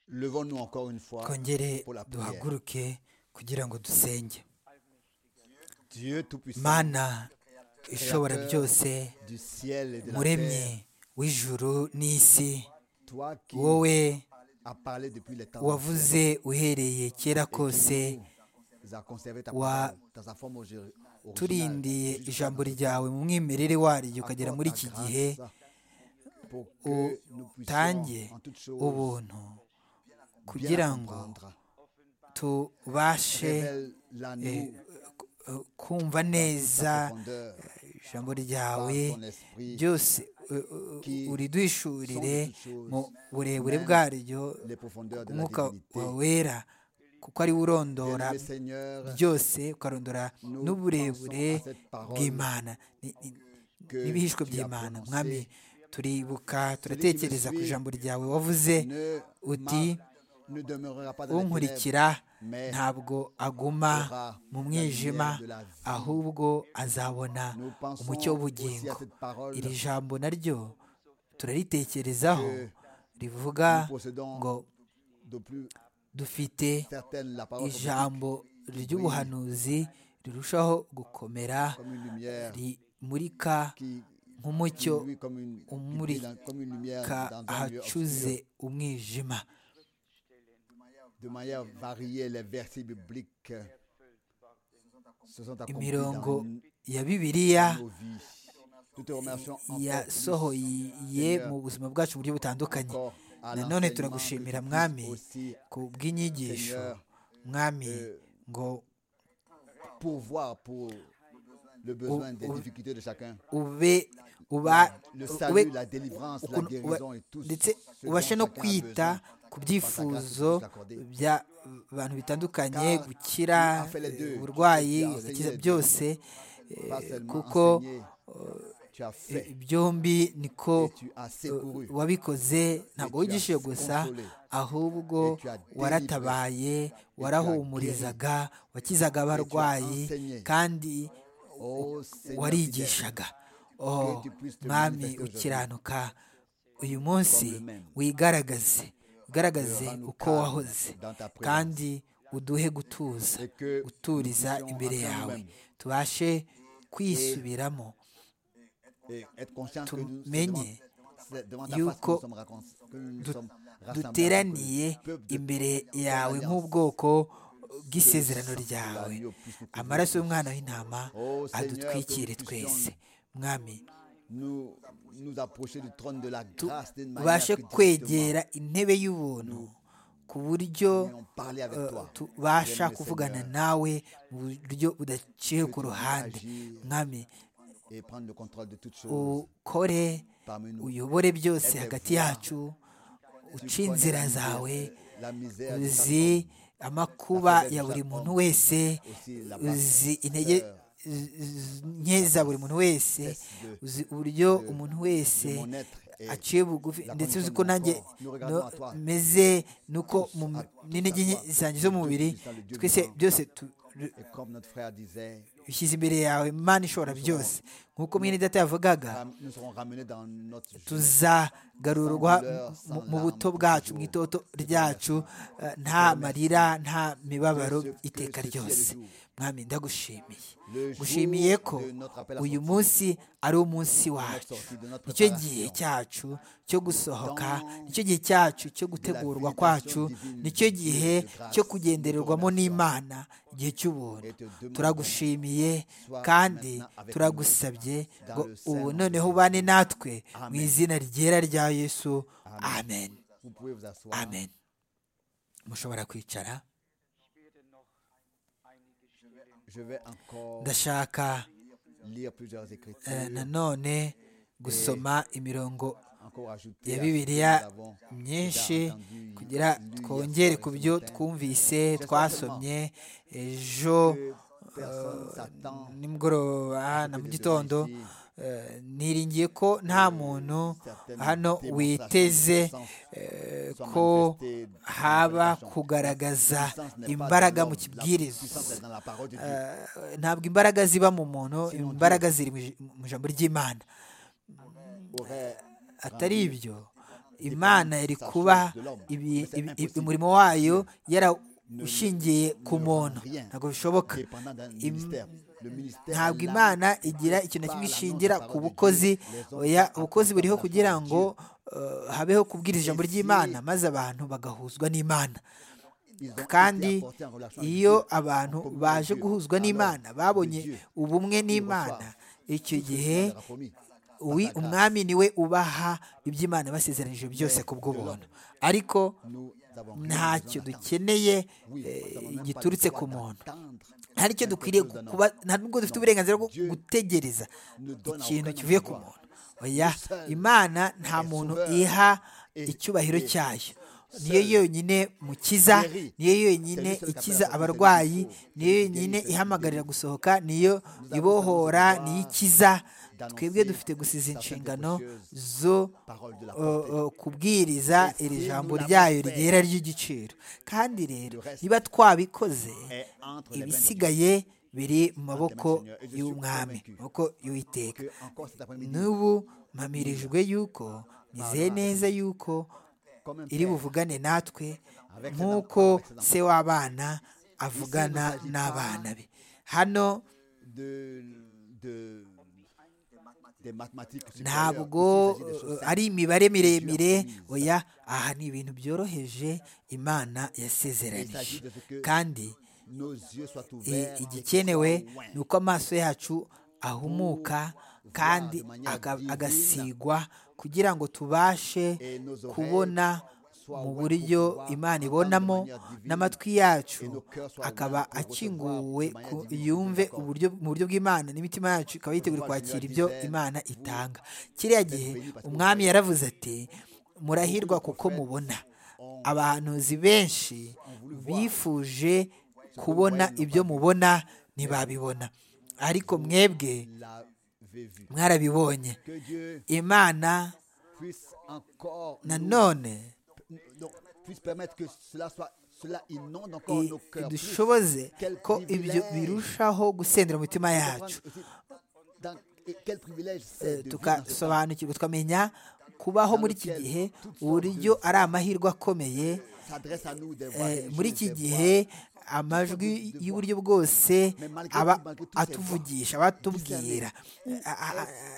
Levons-nous encore une fois twongere pour la prière. duhaguruke kugira ngo dusenge Dieu Tout-Puissant mana ishobora byose du ciel et de la terre, muremye w'ijuru n'isi toi qui wowe as parlé depuis les temps, wavuze uhereye kera kose tu as conservé ta wa- parole dans sa forme origi- originale turindiye jusqu'à ijambo maintenant. ryawe mu mwimerere waryo ukagera Accorde muri ta iki grâce gihe pour que nous puissions, utange en toutes choses, ubuntu bien kugira ngo comprendre. tubashe Révèle-la nous eh, eh, kumva neza ta profondeur ijambo par ryawe ton esprit, byose eh, qui eh, uridwishurire sont toutes choses, mu burebure même bwaryo les profondeurs de la umwuka divinité. wawe wera kuko ari we urondora Bien-aimé Seigneur, byose ukarondora nous n'uburebure pensons à cette parole bw'imana Ni- ni- que tu n'ibihishwe as by'imana prononcée. mwami turibuka turatekereza ku ijambo ryawe wavuze ne uti ma- ne demeurera pas dans les ténèbres, unkurikira mais ntabwo aguma mu mwijima ahubwo azabona nous pensons aussi à umucyo w'ubugingo cette parole iri jambo naryo turaritekerezaho rivuga nous possédons ngo de plus dufite certaine la parole ijambo ry'ubuhanuzi rirushaho gukomera comme une lumière rimurika qui nk'umucyo lui comme une, qui brille dans- comme une lumière umurika dans un lieu ahacuze obscur, umwijima de manière variée les versets bibliques se sont accomplis imirongo dans ya bibiliya nos vies. Nous te remercions encore plus, yasohoye mu buzima bwacu mu buryo butandukanye encore à nanone l'enseignement que tu turagushimira puisses mwami aussi ku bw'inyigisho mwami ngo pourvoir pour le besoin des ou- difficultés de chacun. ube uba le ube salut, la délivrance, la ukuntu uba- guérison et tout ndetse ce dont ubashe no chacun a kwita besoin. ku byifuzo by'abantu bitandukanye gukira eh, uburwayi agakiza byose eh, Pas seulement kuko enseigner, tu as eh, fait byombi niko et tu as secouru. eh, wabikoze ntabwo wigishije gusa ahubwo waratabaye warahumurizaga wakizaga abarwayi kandi Oh, Seigneur fidèle, warigishaga oh mwami ukiranuka uyu munsi wigaragaze wigaragaze uko wahoze kandi uduhe gutuza et que guturiza nous puissions imbere entrer yawe nous-mêmes tubashe kwisubiramo et être conscients que nous c'est devant, tumenye c'est devant ta face que yuko nous sommes racon- que nous du- sommes rassemblés en tant que duteraniye peuple de imbere yawe alliance. nk'ubwoko bw'isezerano Que ryawe l'agneau puisse nous couvrir. amaraso y'umwana w'intama Oh, Seigneur, adutwikire que nous twese puissions mwami nous nous approcher du trône de la grâce d'une manière tubashe que directement kwegera intebe y'ubuntu ku buryo nous ayons parlé avec eh, toi. tubasha Bien-aimé kuvugana Seigneur, nawe mu buryo que budaciye tu ku puisses ruhande agir mwami et prendre le contrôle de toutes choses ukore parmi nous. uyobore byose Aide hagati voir. yacu Tu uce connais la inzira misère- zawe la misère de chaque uzi homme, amakuba ya buri muntu wese aussi la uzi basse intege valeur z- z- nke za buri muntu wese de- uzi uburyo de- umuntu wese de mon être et aciye bugufi la ndetse uzi condition ko de mon nanjye corps. Nous no- regardons à toi. meze nuko mu- à- n'intege nke à toi, zanjye zo mu Dieu mubiri puissant, le Dieu twese vivant. byose tu- ru- Et comme notre frère disait, bishyize imbere yawe imana ishobora byose nk'uko mwene data yavugaga ram- nous serons ramenés dans notre jeunesse. tuzagarurwa mu- mu buto bwacu mu itoto ryacu eh, nta marira nta mibabaro iteka ryose mwami ndagushimiye gushimiye ko uyu munsi ari umunsi wacu nicyo gihe cyacu cyo gusohoka nicyo gihe cyacu cyo gutegurwa kwacu nicyo gihe cyo kugendererwamo n'imana igihe cy'ubuntu turagushimiye kandi turagusabye ngo ubu noneho ubane natwe mu izina ryera rya yesu amen Vous pouvez vous asseoir. amen mushobora kwicara Je vais encore ndashaka lire plusieurs écritures, eh, nanone gusoma imirongo encore ajouter à ya ce que nous bibiliya avons déjà myinshi entendu, kugira lu il y a twongere ce ku byo matin. twumvise twasomye ejo Que personne eh, s'attend nimugoroba na mu de gitondo vérifier eh, niringiye ko nta muntu certaines hano démonstrations witeze de puissance eh, soient ko manifestées dans la haba prédication. La kugaragaza puissance n'est pas imbaraga dans mu l'homme, la puissance est kibwiriza dans la parole de Dieu. Eh, ntabwo imbaraga ziba mu muntu imbaraga ziri mu ij- mu ijambo ry'imana Aurait atari ibyo imana yari kuba ibi- ibi- ibi- umurimo wayo yarawushingiye ku muntu ntabwo bishoboka dépendant d'un Im- ministère. Le ministère ntabwo là, imana igira ikintu na kimwe ishingira ku bukozi oya ubukozi buriho kugira ngo eh, habeho kubwiriza ijambo ry'imana maze abantu bagahuzwa n'imana ils ont été kandi apportés en relation avec iyo Dieu, abantu en communion baje avec Dieu. guhuzwa Alors, n'imana babonye Dieu, ubumwe il n'imana reçoit icyo tout ce que gihe Dieu leur a promis, par uwi sa grâce. umwami niwe ubaha iby'imana basezeranije byose ku bw'ubuntu ariko Nous avons rien besoin ntacyo d'attendre. dukeneye Oui, eh, nous n'avons même pas le giturutse droit ku muntu d'attendre nta n'icyo quelque dukwiriye chose d'un kuba homme. nta n'ubwo dufite Non. uburenganzira bwo Dieu gutegereza ne donne à ikintu aucun kivuye ku homme droit. muntu oya Seul imana nta est muntu sauveur iha et- icyubahiro et cyayo seul niyo yonyine mukiza guérit. niyo yonyine C'est lui seul qui ikiza appelle la abarwayi personne niyo qui est yonyine guérie, ihamagarira qui gusohoka niyo avons ibohora seulement le niyo droit ikiza d'annoncer twebwe dufite gusiza certaines inshingano précieuses zo paroles de la uh, portée. uh, kubwiriza iri jambo ryayo ryera ry'igiciro kandi rero Le reste niba twabikoze est entre les mains de ibisigaye biri mu maboko Seigneur, et je suis y'umwami convaincu maboko y'uwiteka que encore cet après-midi, n'ubu mpamirijwe yuko nizeye neza yuko comme un iri père, buvugane natwe Avec ses nk'uko enfants, avec ses se w'abana avugana Ici, il ne s'agit pas n'abana be hano de, de, des mathématiques supérieures. ntabwo Ici, il s'agit des choses eh, simples. ari imibare miremire Dieu a promis. oya aha ni ibintu byoroheje imana yasezeranije kandi Nos yeux soient i- ouverts. et qu'ils igikenewe soient loin. ni uko amaso yacu ahumuka kandi aga- agasigwa kugira ngo tubashe Et nos oreilles kubona soient mu ouvertes buryo pour pouvoir imana entendre de ibonamo manière divine. n'amatwi yacu Et nos cœurs soient akaba ouverts pour akinguwe recevoir de ku- manière divine, yumve d'accord. uburyo mu buryo bw'imana n'imitima yacu ikaba yiteguye Pourquoi le kwakira Seigneur ibyo disait, imana vous itanga kiriya gihe umwami yaravuze ati murahirwa kuko mubona abahanuzi benshi bifuje kubona ibyo mubona ntibabibona ariko mwebwe l'avez vu. mwarabibonye Que Dieu imana puisse encore nous nanone donc, puisse permettre que cela soit cela inonde encore i- nos cœurs. plus. idushoboze Quel ko ibyo privilège. birushaho gusendera mu mitima yacu Dans- et quel privilège Eh, c'est de vivre dans ce temps. tukasobanukirwa tukamenya kubaho muri iki gihe uburyo ari amahirwe akomeye s'adresse à nous des voix Eh, muri iki religieuses, des voix- gihe amajwi y'uburyo bwose aba atuvugisha abatubwira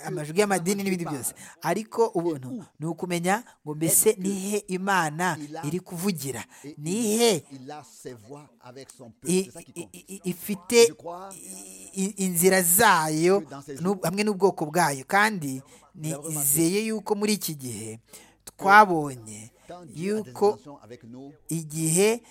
amajwi y'amadini n'ibindi byose ariko ubuntu ni ukumenya ngo mbese nihe imana iri kuvugira et il- nihe Il a ses voix avec son peuple. i- C'est ça qui i- compte. i- i- ifite i- i- inzira zayo n'u- hamwe n'ubwoko bwayo kandi nizeye yuko muri iki gihe twabonye Quand Dieu a des yuko intentions avec nous, igihe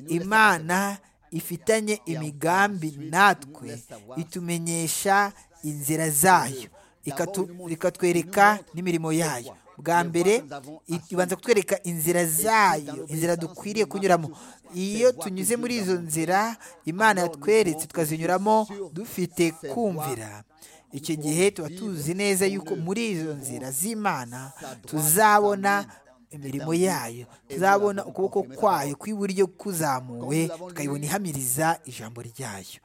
imana ifitanye imigambi natwe itumenyesha inzira zayo ikatu- ikatwereka n'imirimo yayo bwa mbere i- ibanza kutwereka inzira zayo inzira dukwiriye kunyuramo iyo tunyuze muri izo nzira imana yatweretse tukazinyuramo dufite kumvira icyo gihe tuba tuzi neza yuko muri izo nzira z'imana tuzabona imirimo yayo tuzabona ukuboko kwayo kw'iburyo kuzamuwe tukayibona ihamiriza ijambo ryayo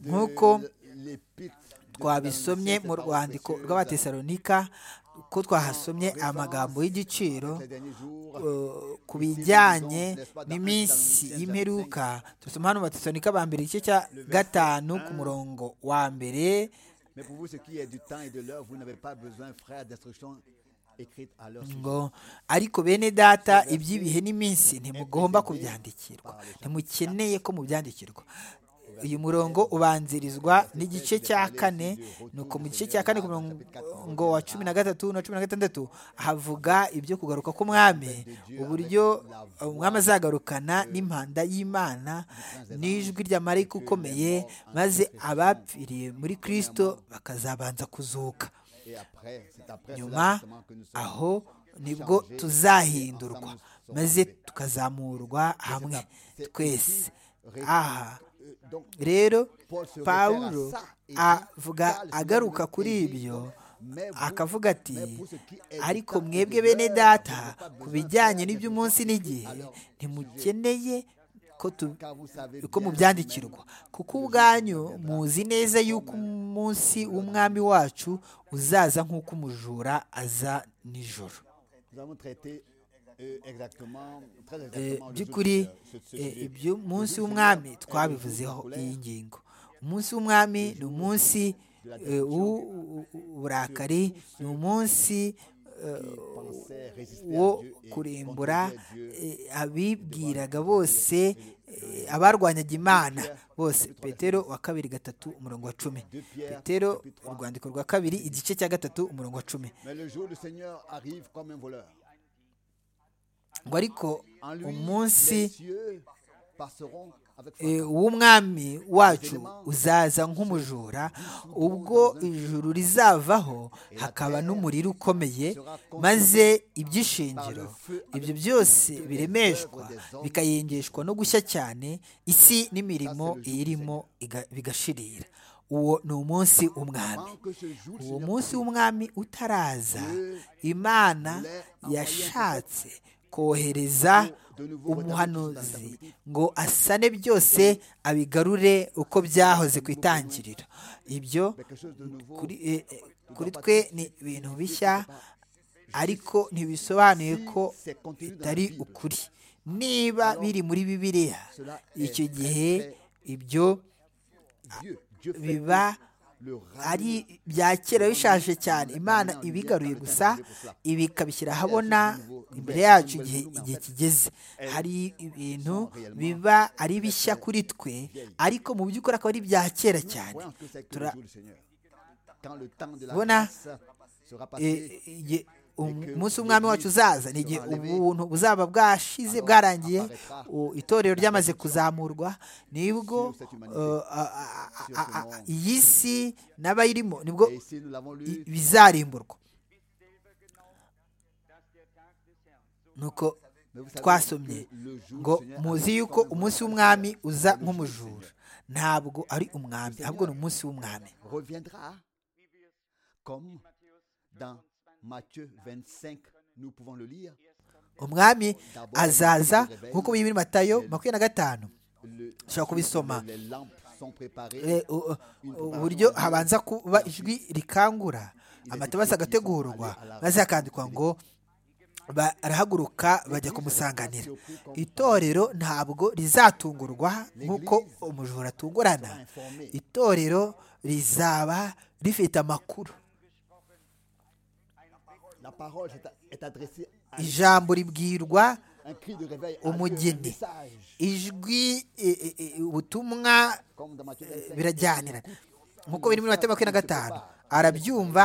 nk'uko l'épître de twabisomye mu rwandiko rw'abatesalonika ko twahasomye amagambo y'igiciro les derniers jours, eh, ku bijyanye n'iminsi y'imperuka dusoma hano mu batesalonika ba mbere igice cya gatanu ku murongo wa mbere Mais pour vous, ce qui est du temps et de l'heure, vous n'avez pas besoin, frères, d'instructions écrites à leur sujet. ngo ariko bene data iby'ibihe n'iminsi ntimugomba kubyandikirwa ntimukeneye ko mubyandikirwa uyu murongo ubanzirizwa n'igice cya kane nuko mu gice cya kane ku murongo wa cumi na gatatu na cumi na gatandatu havuga ibyo kugaruka k'umwami uburyo umwami azagarukana n'impanda y'imana n'ijwi rya marayika ukomeye maze abapfiriye muri kirisito bakazabanza kuzuka Et après, c'est après cela nyuma justement que nous sommes. aho nibwo tuzahindurwa maze tukazamurwa hamwe twese aha Euh, donc, rero Paul se pawulo réfère à ça et dit, avuga car le agaruka Seigneur kuri exige ibyo donc, mais vous- akavuga ati mais pour ce qui est du ariko temps et mwebwe de bene l'heure, data vous n'avez pas ku besoin bijyanye faire n'iby'umunsi des n'igihe alors, ntimukeneye ko tu car vous savez ko bien mubyandikirwa kuko ubwanyu muzi neza yuko umunsi w'umwami wacu uzaza nk'uko umujura aza nijoro vous by'ukuri ibyo munsi w'umwami twabivuzeho iyi ngingo umunsi w'umwami ni umunsi w'uburakari ni umunsi wo kurimbura abibwiraga bose abarwanyaga imana bose petero wa kabiri gatatu umurongo wa cumi petero urwandiko rwa kabiri igice cya gatatu umurongo wa cumi ngo ariko umunsi w'umwami wacu uzaza nk'umujura ubwo ijuru rizavaho hakaba n'umuriro ukomeye maze ibyishingiro ibyo byose biremeshwa bikayengeshwa no gushya cyane isi n'imirimo iyirimo bigashirira uwo ni umunsi w'umwami uwo munsi w'umwami utaraza imana yashatse kohereza umuhanuzi ngo asane byose abigarure uko byahoze ku itangiriro ibyo kuri twe ni ibintu bishya ariko ntibisobanuye ko bitari ukuri niba biri muri bibiliya icyo gihe ibyo biba ari bya kera bishaje cyane imana ibigaruye gusa ibi ikabishyira ahabona imbere yacu igihe igihe kigeze hari ibintu biba ari bishya kuri twe ariko mu by'ukuri akaba ari ibya kera cyane turabona umunsi w'umwami wacu uzaza ni igihe ubuntu buzaba bwashize bwarangiye itorero ryamaze kuzamurwa nibwo iyi si n'abayirimo nibwo bizarimburwa nuko twasomye ngo muzi yuko umunsi w'umwami uza nk'umujura ntabwo ari umwami ahubwo ni umunsi w'umwami Matthieu 25, nous pouvons le lire. umwami azaza nk'uko biri muri matayo makumyabiri na gatanu ushobora kubisoma uburyo habanza kuba ijwi rikangura amatabasi agategurwa maze hakandikwa ngo barahaguruka bajya kumusanganira itorero ntabwo rizatungurwa nk'uko umujura atungurana itorero rizaba rifite amakuru ijambo ribwirwa umugeni ijwi ubutumwa birajyanira nk'uko biri muri matema makumyabiri na gatanu arabyumva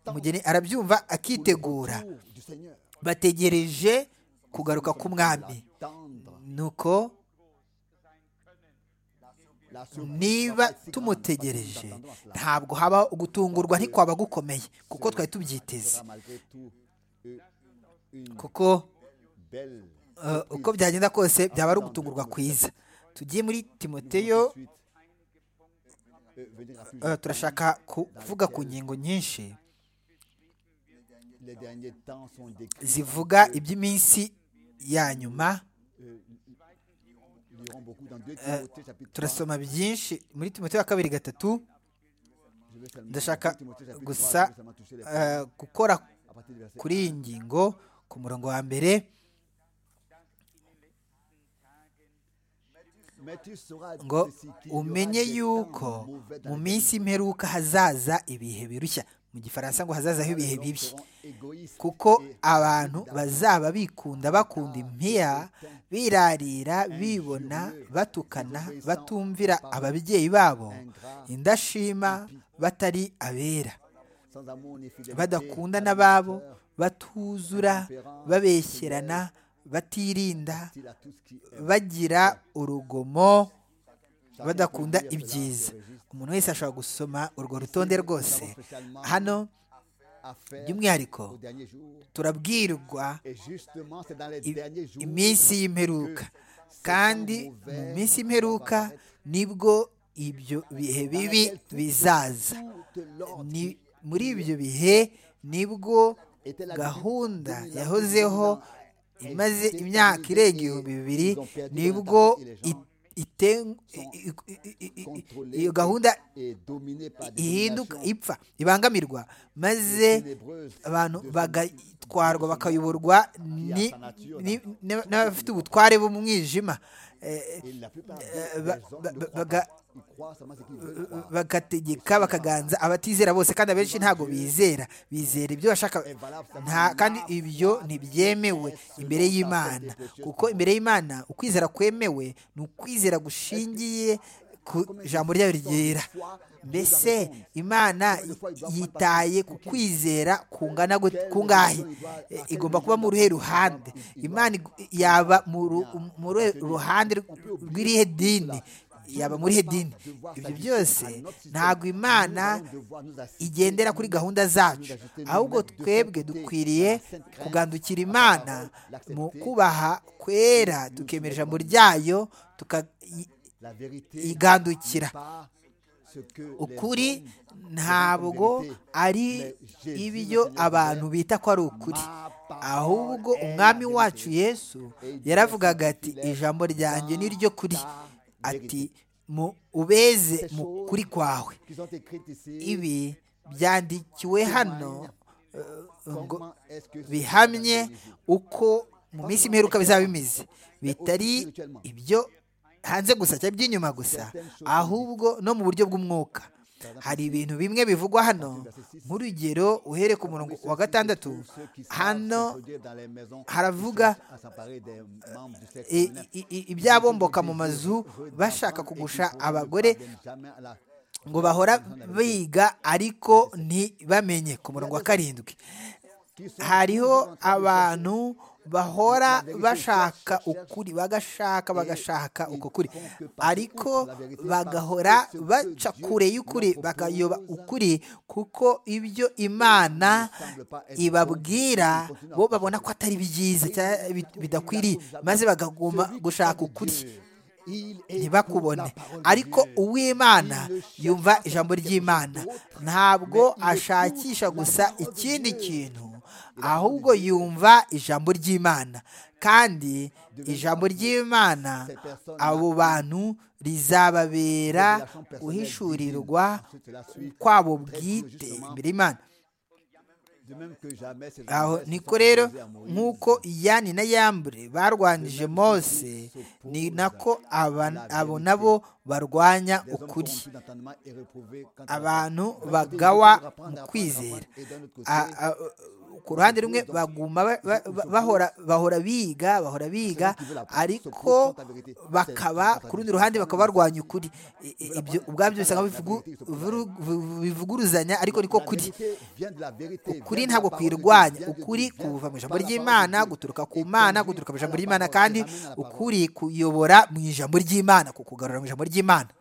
umugeni arabyumva akitegura bategereje kugaruka k'umwami nuko niba tumutegereje ntabwo haba gutungurwa ntikwaba gukomeye kuko twari tubyiteze kuko uko byagenda kose byaba ari ugutungurwa kwiza tugiye muri timoteyo turashaka kuvuga ku ngingo nyinshi zivuga iby'iminsi ya nyuma turasoma byinshi muri timote wa kabiri gatatu ndashaka gusa gukora kuri iyi ngingo ku murongo wa mbere ngo umenye yuko mu minsi imperuka hazaza ibihe birushya mu gifaransa ngo hazazaho ibihe bibi kuko abantu bazaba bikunda bakunda impiya birarira bibona batukana batumvira ababyeyi babo indashima batari abera badakunda n'ababo batuzura babeshyerana batirinda bagira urugomo badakunda ibyiza umuntu wese ashobora gusoma urwo rutonde rwose hano by'umwihariko turabwirwa iminsi y'imperuka kandi mu minsi y'imperuka nibwo ibyo bihe bibi bizaza muri ibyo bihe nibwo gahunda yahozeho imaze imyaka irenga ibihumbi bibiri nibwo ite- i- i- i- i- i- iyo gahunda ihinduka ihinduka ipfa ibangamirwa maze abantu bagatwarwa bakayoborwa ni- ni- n'aba- n'abafite ubutware b'umwijima Eh, ba- ba- ba- baga- bagategeka bakaganza abatizera bose kandi abenshi ntabwo bizera bizera ibyo bashaka nta kandi ibyo ntibyemewe imbere y'imana kuko imbere y'imana ukwizera kwemewe ni ukwizera gushingiye ku ijambo ryayo ryera mbese imana yitaye ku kwizera kungana gute- kungahe E, igomba kuba mu ruhe ruhande imana ig- yaba mu ru- mu ruhe ruhande rw'irihe dini yaba muri he dini ibyo byose ntabwo imana igendera kuri gahunda zacu ahubwo twebwe dukwiriye kugandukira imana mu kubaha kwera tukemera ijambo ryayo tukayigandukira ukuri ntabwo ari ibyo abantu bita ko ari ukuri ahubwo umwami wacu yesu yaravugaga ati ijambo ryanjye ni ryo kuri ati mu ubeze mu kuri kwawe ibi byandikiwe hano eh, ngo bihamye uko mu minsi mperuka bizaba bimeze bitari ibyo hanze gusa cyangwa iby'inyuma gusa ahubwo no mu buryo bw'umwuka hari ibintu bimwe bivugwa hano nk'urugero uhere ku murongo wa gatandatu hano haravuga, haravuga i- i- i- ibyabomboka mu mazu bashaka kugusha abagore ngo bahora biga ariko ntibamenye ku murongo wa karindwi hariho abantu bahora bashaka ukuri bagashaka bagashaka uko kuri ariko bagahora baca kure y'ukuri bakayoba ukuri kuko ibyo imana ibabwira bo babona ko atari byiza cya- bid- bidakwiriye maze bakaguma gushaka ukuri ntibakubone ariko uw'imana yumva ijambo ry'imana ntabwo ashakisha gusa ikindi kintu ahubwo yumva ijambo ry'imana kandi ijambo ry'imana abo bantu rizababera guhishurirwa kwabo bwite imbere y'imana aho niko rero nk'uko iyani na yambure barwanije mose ni nako aba- abo nabo barwanya ukuri abantu bagawa mu kwizera A- a- ku ruhande rumwe baguma ba- ba- ba- bahora bahora biga bahora biga ariko bakaba ku rundi ruhande bakaba barwanya ukuri I- i- ibyo ubwabyo bisa nkaho bivugu- vuru- vu- bivuguruzanya ariko niko kuri ukuri ntabwo kwirwanya ukuri kuva mu ijambo ry'imana guturuka ku mana guturuka mu ijambo ry'imana kandi ukuri kuyobora mu ijambo ry'imana kukugarura mu ijambo ry'imana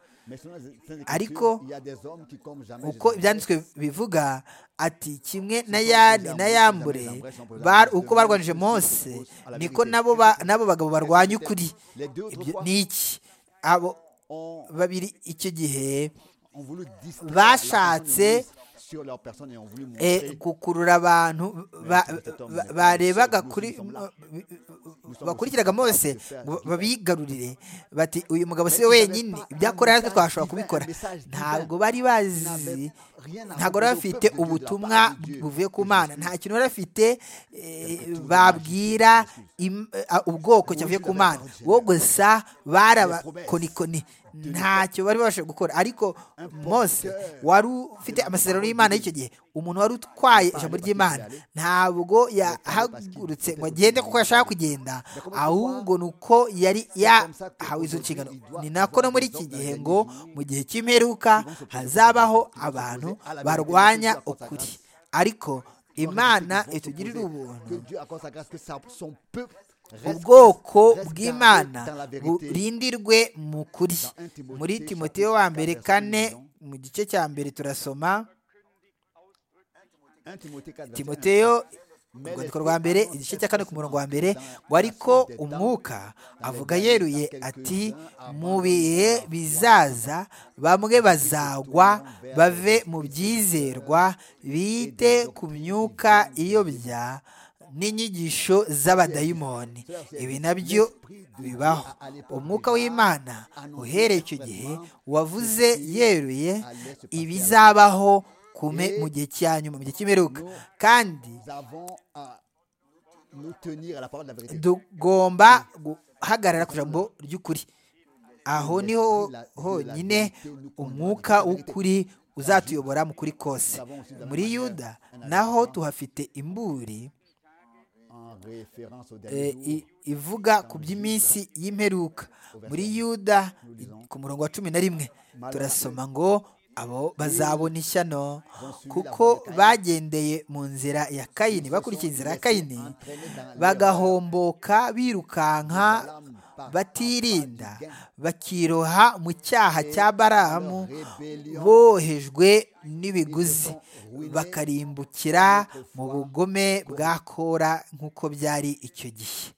ariko ariko uko ibyanditswe bivuga ati kimwe na yani na yambure bar- uko barwanije mose niko nabo ba- n'abo bagabo barwanya ukuri Ibyo ni iki abo babiri icyo gihe bashatse eh, gukurura abantu ba- ba- barebaga kuri bakurikiraga mose ngo babigarurire bati uyu mugabo si we wenyine ibyakora natwe twashobora kubikora ntabwo bari bazi ntabwo bari bafite ubutumwa buvuye ku mana nta kintu bari bafite eh, babwira im- eh, ubwoko cyavuye ku mana bo gusa barabakonikoni ntacyo bari babashije gukora ariko mose wari ufite amasezerano y'imana y'icyo gihe umuntu wari utwaye ijambo ry'imana ntabwo yahagurutse ngo agende kuko yashaka kugenda ahubwo ni uko yari yahawe izo nshingano ni nako no muri iki gihe ngo mu gihe cy'imperuka hazabaho abantu barwanya ukuri ariko imana itugirira ubuntu ubwoko bw'imana burindirwe mu kuri muri timoteyo wa mbere kane mu gice cya mbere turasoma timoteyo urwandiko rwa mbere igice cya kane ku murongo wa mbere ngo ariko umwuka avuga yeruye ati mu bihe bizaza bamwe bazagwa bave mu byizerwa bite ku myuka iyobya n'inyigisho z'abadayimoni ibi nabyo bibaho umwuka w'imana uhereye icyo gihe wavuze yeruye ibizabaho mu gihe cya nyuma mu gihe cy'imperuka kandi tugomba guhagarara ku ijambo ry'ukuri aho niho honyine umwuka w'ukuri uzatuyobora mu kuri kose muri yuda naho tuhafite imburi ivuga ku by'iminsi y'imperuka muri yuda ku murongo wa cumi na rimwe turasoma ngo abo bazabona ishyano kuko bagendeye mu nzira ya kayini bakurikiye inzira ya kayini bagahomboka birukanka batirinda bakiroha mu cyaha cya baramu bohejwe n'ibiguzi bakarimbukira mu bugome bwa kora nk'uko byari icyo gihe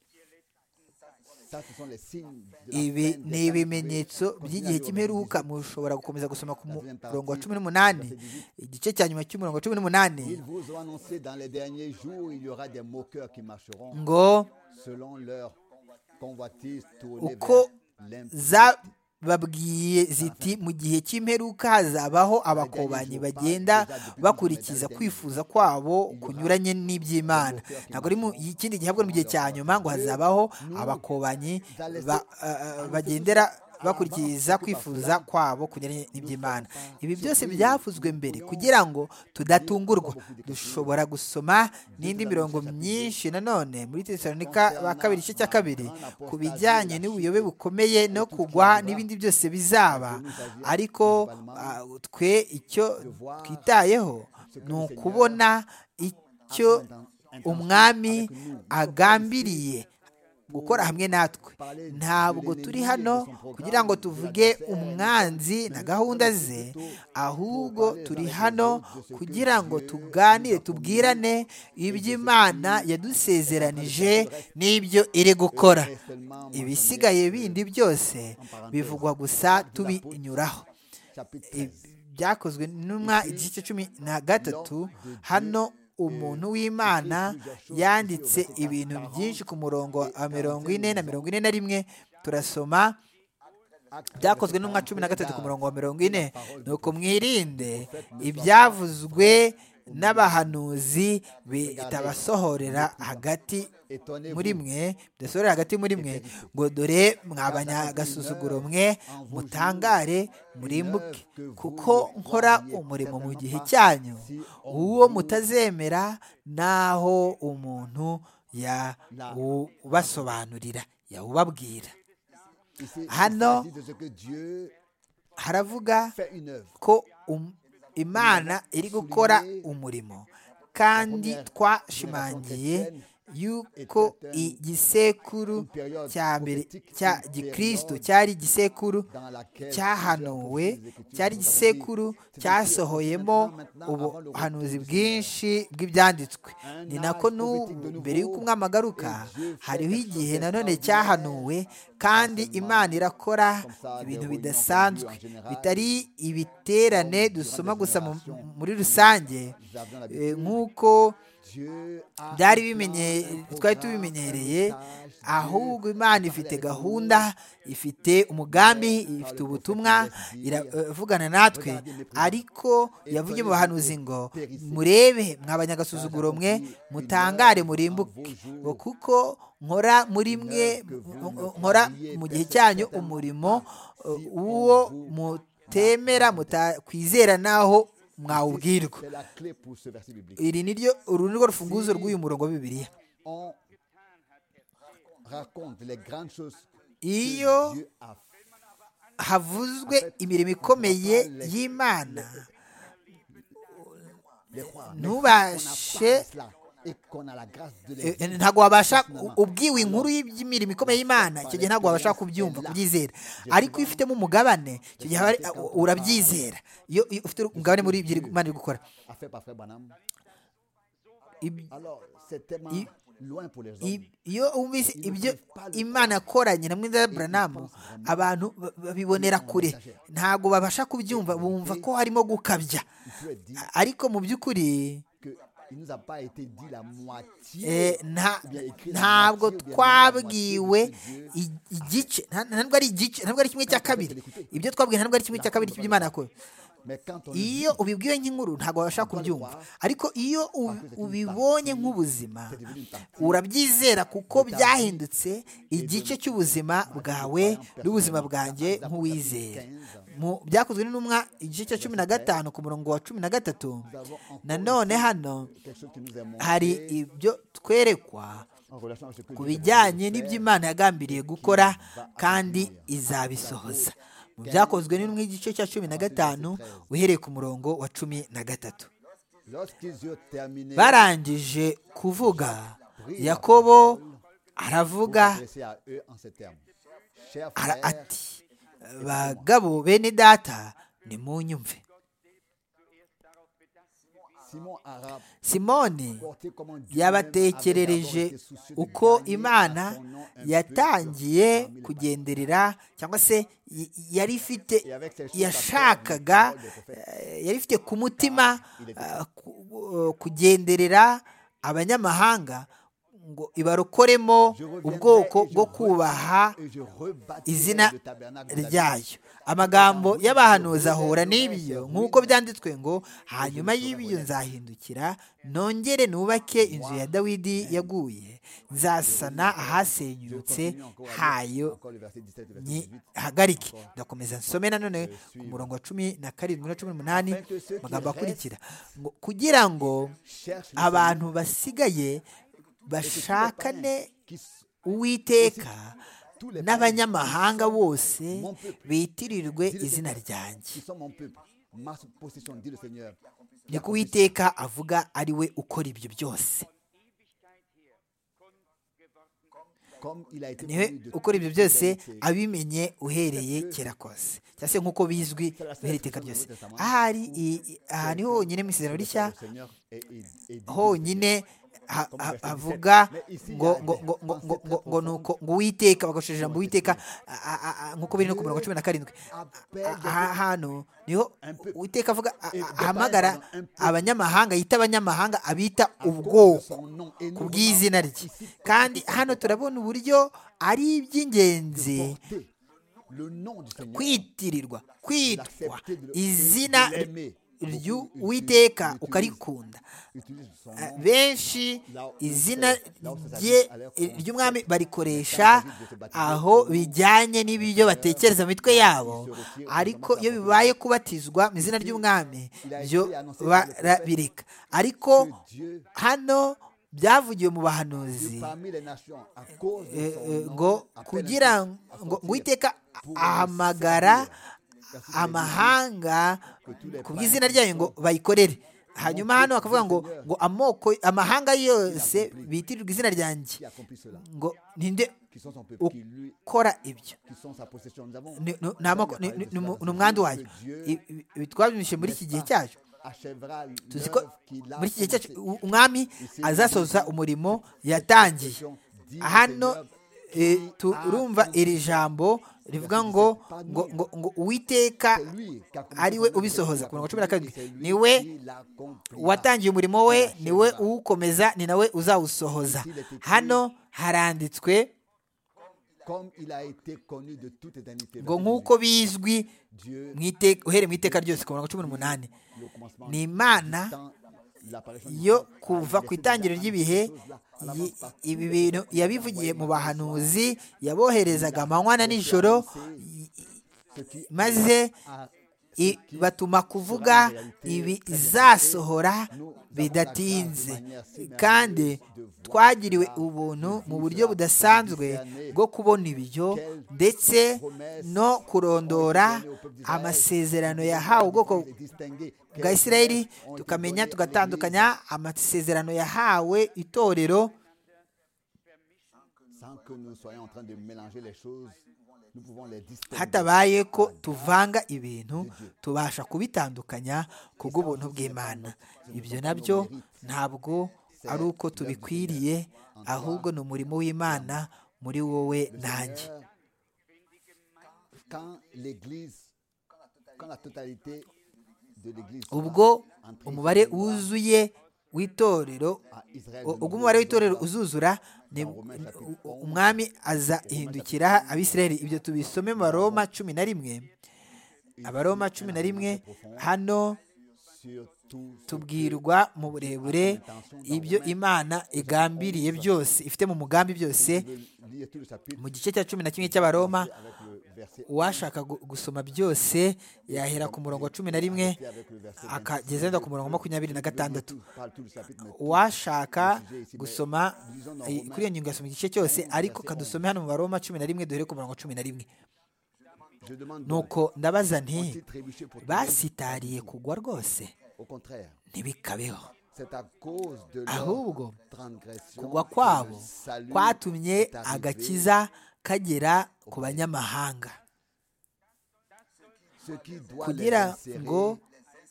ibi ni ibimenyetso by'igihe cy'imperuka mushobora gukomeza gusoma ku murongo wa cumi n'umunani igice cya nyuma cy'umurongo wa cumi n'umunani ngo uko babwiye ziti mu gihe cy'imperuka hazabaho abakobanyi bagenda bakurikiza kwifuza kwabo kunyuranye n'iby'imana ntabwo ari mu ikindi gihe ahubwo mu gihe cya nyuma ngo hazabaho abakobanyi bagendera bakurikiza kwifuza kwabo kunyuranye n'iby'imana ibi byose byavuzwe mbere kugira ngo tudatungurwa dushobora gusoma n'indi mirongo myinshi nanone muri tesaronika ba kabiri igice cya kabiri ku bijyanye n'ubuyobe bukomeye no kugwa n'ibindi byose bizaba ariko twe icyo twitayeho ni ukubona icyo umwami agambiriye gukora hamwe natwe ntabwo turi hano kugira ngo tuvuge umwanzi na gahunda ze ahubwo turi hano kugira ngo tuganire tubwirane iby'imana yadusezeranije n'ibyo iri gukora ibisigaye bindi byose bivugwa gusa tubinyuraho byakozwe n'umwa igice cumi na gatatu hano umuntu w'imana yanditse ibintu byinshi ku murongo wa mirongo ine na mirongo ine na rimwe turasoma byakozwe n'umwa cumi na gatatu ku murongo wa mirongo ine ni uko mwirinde ibyavuzwe n'abahanuzi bitabasohorera hagati muri mwe bidasohorera hagati muri mwe ngo dore mwabanyagasuzuguro mwe mutangare murimbuke kuko nkora umurimo mu gihe cyanyu uwo mutazemera n'aho umuntu yawubasobanurira yawubabwira hano haravuga ko imana iri gukora umurimo kandi twashimangiye yuko igisekuru cya mbere cya gikristo cyari igisekuru cyahanuwe cyari igisekuru cyasohoyemo ubuhanuzi bwinshi bw'ibyanditswe ni nako n'ubu mbere y'uko umwami agaruka hariho igihe nanone cyahanuwe kandi imana irakora ibintu bidasanzwe bitari ibiterane dusoma gusa muri rusange nk'uko byari twari tubimenyereye ahubwo imana ifite gahunda ifite umugambi ifite ubutumwa iravugana natwe ariko yavuye mu bahanuzi ngo murebe mwabanyagasuzuguro mwe mutangare murimbuke kuko nkora muri mwe nkora mu gihe cyanyu umurimo uwo mutemera mutakwizera naho mwawubwirwa iri ni ryo uru ni rwo rufunguzo rw'uyu murongo wa bibiliya iyo havuzwe imirimo ikomeye y'imana ntubashe ntabwo wabasha ubwiwe inkuru y'imirimo ikomeye y'imana icyo gihe ntabwo wabasha kubyumva kubyizera ariko iyo ufitemo umugabane icyo gihe urabyizera iyo ufite umugabane muri ibyo imana iri gukora iyo wumvise ibyo imana yakoranye na mwiza buranamu abantu babibonera kure ntabwo babasha kubyumva bumva ko harimo gukabya ariko mu by'ukuri il nous a pas été dit la moitié. Eh, nta- ou bien écrit la ntabwo moitié, ou bien twabwiwe même la moitié de Dieu. i- igice nta- ntabwo ari igice ntabwo ari kimwe cya kabiri ibyo twabwiwe ntabwo ari kimwe cya kabiri cy'iby'imana yakora Mais quand on le iyo ubibwiwe nk'inkuru ntabwo wabasha kubyumva ariko iyo u- ubibonye nk'ubuzima urabyizera kuko byahindutse igice cy'ubuzima bwawe n'ubuzima bwanjye nk'uwizera Mu- byakozwe n'intumwa igice cya cumi na gatanu ku murongo wa cumi na gatatu nous avons encore nanone hano quelque chose qui nous est hari montré ibyo twerekwa en relation avec ce que ku Dieu est bijyanye n'ibyo Imana yagambiriye gukora kandi izabisohoza mu byakozwe n'intumwa igice cya cumi na gatanu uhereye ku murongo wa cumi na gatatu venu. Lorsqu'ils eurent terminé, barangije kuvuga yakobo aravuga s'adresser à eux en ces termes. Chers ara- frères, ati bagabo bene data nimunyumve Simon a simoni rapporté comment Dieu yabatekerereje uko imana yatangiye kugenderera cyangwa se y- yari ifite yashakaga eh, yari ifite ku mutima eh, ku- eh, kugenderera abanyamahanga ngo ibarokoremo ubwoko bwo kubaha izina ryayo amagambo y'abahanuzi ahura n'ibyo nk'uko byanditswe ngo hanyuma y'ibyo nzahindukira nongere nubake inzu ya dawidi yaguye nzasana ahasenyutse hayo nyihagarike ndakomeza nsome nanone ku murongo wa cumi na karindwi na cumi n'umunani amagambo akurikira ngo kugira ngo abantu basigaye bashakane uwiteka n'abanyamahanga bose bitirirwe izina ryanjye niko uwiteka avuga ari we ukora ibyo byose niwe ukora ibyo byose abimenye uhereye kera kose cyangwa se nk'uko bizwi uhereye iteka ryose ahari i- i- aha ni honyine mu isezerano rishya honyine ha- ha- havuga ngo ngo ngo ngo ngo ngo ngo nuko ngo uwiteka bagashije ijambo uwiteka a- a- a- a- nk'uko biri no ku mirongo cumi na karindwi A- aha hano niho uwiteka avuga a- a- ahamagara abanyamahanga yita abanyamahanga abita ubwoko ku bw'izina rye kandi hano turabona uburyo ari iby'ingenzi kwitirirwa kwitwa izina ry'uwiteka ukarikunda benshi izina rye ry'umwami barikoresha aho bijyanye n'ibyo batekereza mu mitwe yabo ariko iyo bibaye kubatizwa mu izina ry'umwami byo barabireka ariko hano byavugiwe mu bahanuzi eh, eh, ngo kugira ngo ngo uwiteka ahamagara amahanga ku bw'izina ryayo ngo bayikorere hanyuma hano bakavuga ngo ngo amoko amahanga yose bitirirwa izina ryanjye ngo ninde ukora ibyo Ni- ni- ni amoko- ni- ni- ni umu- ni umwandu wayo I- ibi- ibi twabinyujije muri iki gihe cyacu tuzi ko muri iki gihe cyacu u- umwami azasoza umurimo yatangiye hano eh, turumva iri jambo rivuga ngo ngo ngo ngo uwiteka ari we ubisohoza ku mirongo cumi na karindwi ni we watangiye umurimo we ni we uwukomeza ni nawe uzawusohoza hano haranditswe ngo nk'uko bizwi mu ite- uhereye mu iteka ryose ku mirongo cumi n'umunani ni imana yo kuva ku itangiriro ry'ibihe yi- ibi bintu yabivugiye mu bahanuzi yaboherezaga amanywa na nijoro y- maze i- batuma kuvuga ibizasohora bidatinze kandi twagiriwe ubuntu mu buryo budasanzwe bwo kubona ibyo ndetse no kurondora amasezerano yahawe ubwoko bwa Isiraheli tukamenya tugatandukanya amasezerano yahawe itorero sans que nous soyons en train de mélanger les choses, nous pouvons les distinguer. hatabaye ko tuvanga ibintu tubasha kubitandukanya ku bw'ubuntu bw'Imana ibyo nabyo ntabwo ari uko tubikwiriye ahubwo ni umurimo w'Imana muri wowe nanjye Quand l'Église, quand la totalité de l'Église ubwo entre- umubare wuzuye w'itorero u- ubwo umubare w'itorero uzuzura ni- umwami aza ihindukira abisirayeli ibyo tubisome mu baroma cumi na rimwe abaroma cumi na rimwe hano tubwirwa mu burebure ibyo imana igambiriye byose ifite mu mugambi byose mu gice cya cumi na kimwe cy'abaroma uwashaka gu- gusoma byose yahera ku murongo wa cumi na rimwe akageza wenda ku murongo wa makumyabiri na gatandatu uwashaka gusoma eh, kuri iyo ngingo yasoma igice cyose ariko kadusome hano mu baroma cumi na rimwe duhere ku murongo wa cumi na rimwe nuko ndabaza nti basitariye kugwa rwose Au contraire, ntibikabeho c'est à cause de leur ahubwo transgression kugwa que le kwabo salut kwatumye est arrivé. agakiza kagera ku banyamahanga Ce qui doit kugira les insérer- ngo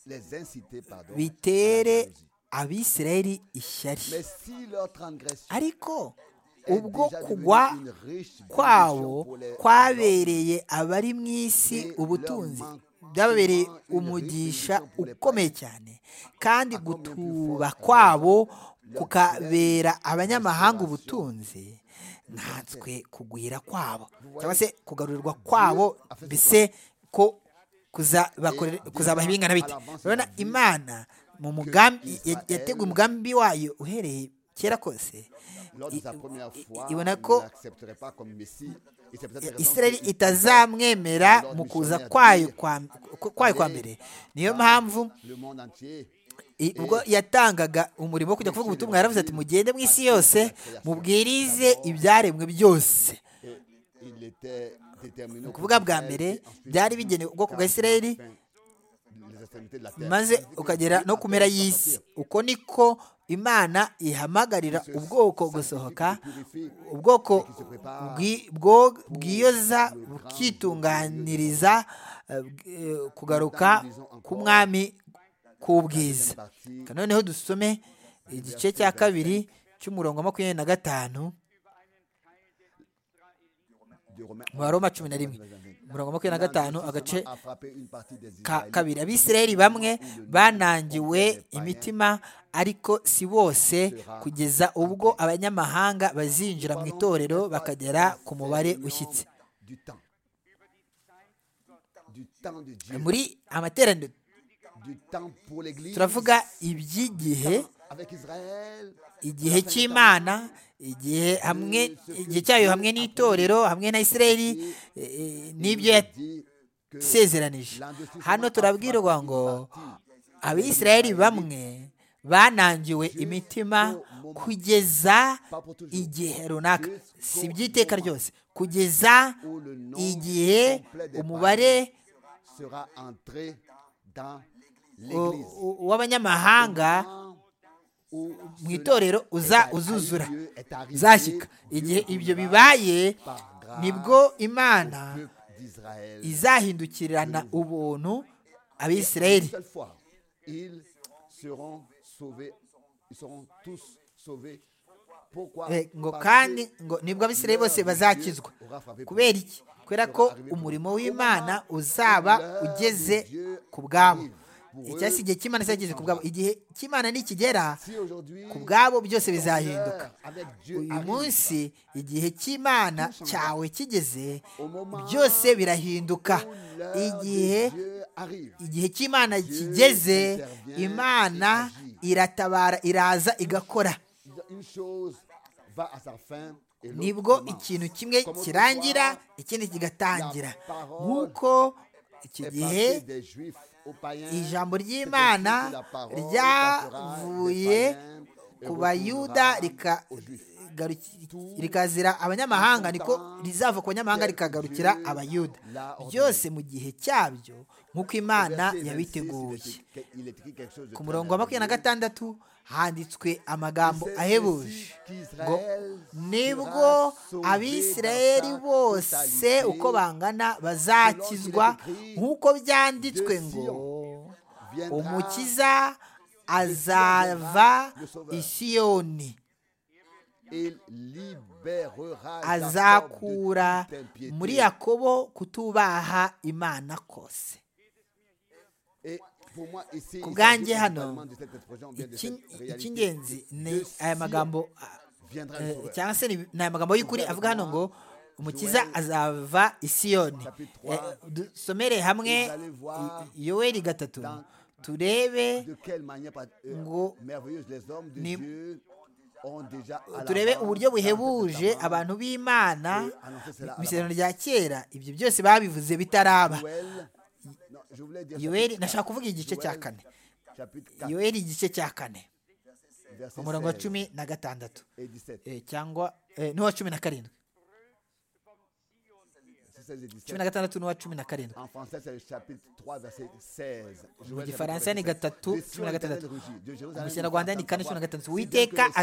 les inciter, pardon, bitere à la jalousie. abisirayeli ishyari Mais si leur transgression ariko est ubwo déjà devenue kugwa une riche bénédiction kwabo pour les hommes, kwabereye abari mu isi ubutunzi byababereye umugisha ukomeye cyane kandi gutuba kwabo kukabera abanyamahanga ubutunzi nkanswe kugwira kwabo cyangwa se kugarurirwa kwabo mbese ko kuza- bakore- kuzabaha bingana bite urabona imana mu mugambi ya- yateguye umugambi wayo uhereye kera kose lors de sa i- première i- fois, ibona il ko ne l'accepterait pas comme Messie. Et c'est peut-être la raison israeli qu'il- itazamwemera mu kuza kwayo kwa kwayo kwa mbere niyo mpamvu Le monde entier, i- ubwo yatangaga umurimo wo kujya kuvuga ubutumwa yaravuze ati mugende mu isi yose mubwirize ibyaremwe byose et il était déterminé. ni au ukuvuga bwa contraire, mbere et ensuite, byari bigenewe ubwoko bwa car- israeli enfin, les extrémités de la terre. maze ukagera no ku mpera y'isi uko niko imana ihamagarira ubwoko gusohoka ubwoko bwi- bwo- bwiyoza bukitunganiriza eh, eh, kugaruka k'umwami k'ubwiza Parti Reka noneho dusome igice cya kabiri cy'umurongo wa makumyabiri na gatanu de Romains mu baroma cumi na rimwe umurongo wa makumyabiri na gatanu agace a frappé une partie des ka- Israélites. kabiri abisirayeli bamwe banangiwe imitima ariko si bose kugeza ubwo abanyamahanga bazinjira mu itorero bakagera ku mubare ushyitse Du temps. Du temps de Dieu. muri amateraniro Du temps pour l'Église. turavuga iby'igihe Avec Israël. igihe cy'imana igihe hamwe igihe cyayo hamwe n'itorero hamwe na isirayeli eh, eh, n'ibyo dit que yasezeranije hano turabwirwa ngo abisirayeli bamwe banangiwe imitima kugeza igihe runaka si iby'iteka ryose kugeza où le nom igihe complet des umubare païens sera entré dans u- l'Église. u- w'abanyamahanga mu itorero uza uzuzura uzashyika igihe ibyo bibaye nibwo imana izahindukirana ubuntu abisirayeli Ils seront sauvés. Ils seront tous sauvés. Eh, ngo kandi ngo nibwo abisirayeli bose bazakizwa kubera iki kubera ko umurimo w'imana uzaba ugeze ku bwabo icyasi igihe cy'imana cyageze ku bwabo igihe cy'imana nikigera ku bwabo byose bizahinduka uyu munsi igihe cy'imana cyawe kigeze byose birahinduka igihe igihe cy'imana kigeze imana iratabara iraza igakora nibwo ikintu kimwe kirangira ikindi kigatangira nk'uko iki gihe ijambo ry'imana ryavuye ku bayuda rika- garuki- rikazira abanyamahanga niko rizava ku banyamahanga rikagarukira abayuda byose mu gihe cyabyo nk'uko imana yabiteguye ku murongo wa makumyabiri na gatandatu handitswe amagambo ahebuje ngo nibwo abisirayeli bose uko bangana bazakizwa nk'uko byanditswe ngo umukiza azava isiyoni azakura muri yakobo kutubaha imana kose ku bwanjye hano iki- icy'ingenzi ni aya magambo eh, cyangwa se ni- ni aya magambo y'ukuri avuga hano ngo umukiza azava i siyoni Eh, dusomere hamwe i- i- yoweri gatatu turebe de quelle manière par- euh, ngo merveilleuse les hommes de ni- Dieu ont déjà à l'avance turebe uburyo dans le buhebuje Testament abantu b'imana annoncer cela à mu isezerano rya kera ibyo byose babivuze bitaraba Joël- non, je voulais dire yoweri chapitre nashaka kuvuga igice cya Joël, kane chapitre 4, yoweri igice cya kane verset umurongo wa 16 cumi na gatandatu et 17. Eh, cyangwa eh, n'uwa cumi na karindwi 16 et 17. cumi na gatandatu n'uwa cumi na karindwi En français, c'est le chapitre 3, verset 16. Mu Joël, chapitre gifaransa ni 16. gatatu De Sion, cumi l'Éternel na gatandatu rugit. De Jérusalem, une mu kinyarwanda ni forte kane voix, cumi na gatandatu si bien que uwiteka le ciel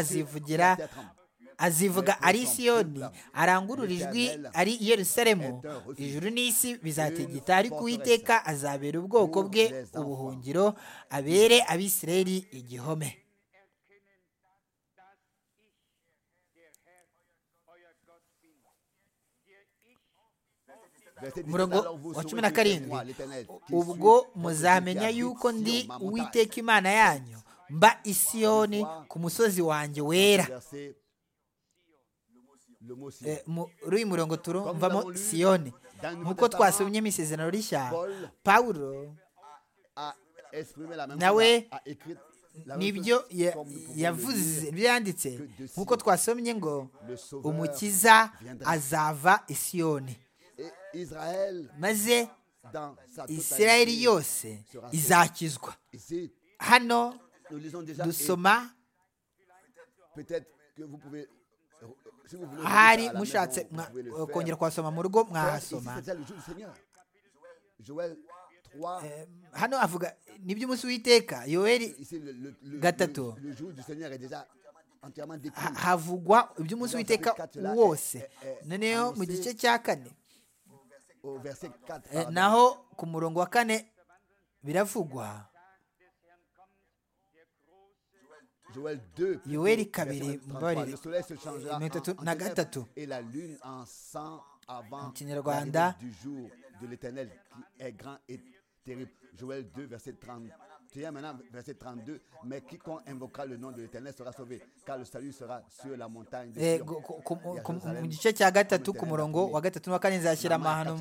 et azivugira la terre tremblent. azivuga ari siyoni arangurura ijwi ari i yerusalemu ijuru n'isi bizategeta ariko uwiteka azabera ubwoko bwe ubuhungiro abere abisirayeli igihome Verset 17, umurongo alors vous wa cumi saurez na que c'est karindwi moi, l'Éternel, qui ubwo suis votre Dieu, muzamenya qui yuko habite ndi sur ma montagne. uwiteka imana yanyu mba isiyoni ku musozi wanjye wera Verset- Le mot Sion. Eh, muri uyu murongo turumvamo siyoni nk'uko twasomyemo isezerano rishya pawulo a exprimé la même Nawe, chose, a- a écrit la même nibyo chose ya- comme nous pouvons yavuze le lire. nibyo yanditse nk'uko twasomye ngo Le sauveur umukiza azava i siyoni Et Israël, maze dans sa totalité, isirayeli yose izakizwa Ici, hano nous lisons déjà. et dusoma Peut-être que vous pouvez. Si vous voulez. ahari lire ça à la mushatse maison, vous mwa- pouvez le faire. kongera kuhasoma mu rugo Car ici, mwahasoma c'est déjà le jour du Seigneur. Joël 3. Eh, hano avuga nibyo umunsi w'iteka yoweri Ici, le, le, le, Gatato. le- le jour du Seigneur est déjà entièrement décrit. ha- havugwa iby'umunsi w'iteka wose noneho mu gice cya kane Au verset 4. Eh, pardon. naho ku murongo wa kane biravugwa Joël 2. Yoweri plutôt, verset 33, kabiri, mbabarire. Le soleil se changera Mirongo itatu en, en na ténèbres gatatu. et la lune en sang avant Mu kinyarwanda. l'arrivée du jour de l'éternel qui est grand et terrible. Joël 2, verset 31, maintenant verset 32. Mais quiconque invoquera le nom de l'éternel sera sauvé, car le salut sera sur la montagne de Eh, Sion. gu- ku- ku- Et à ku- mu Jérusalem, gice cya gatatu ku comme murongo wa l'éternel gatatu n'uwa kane nzashyira amahano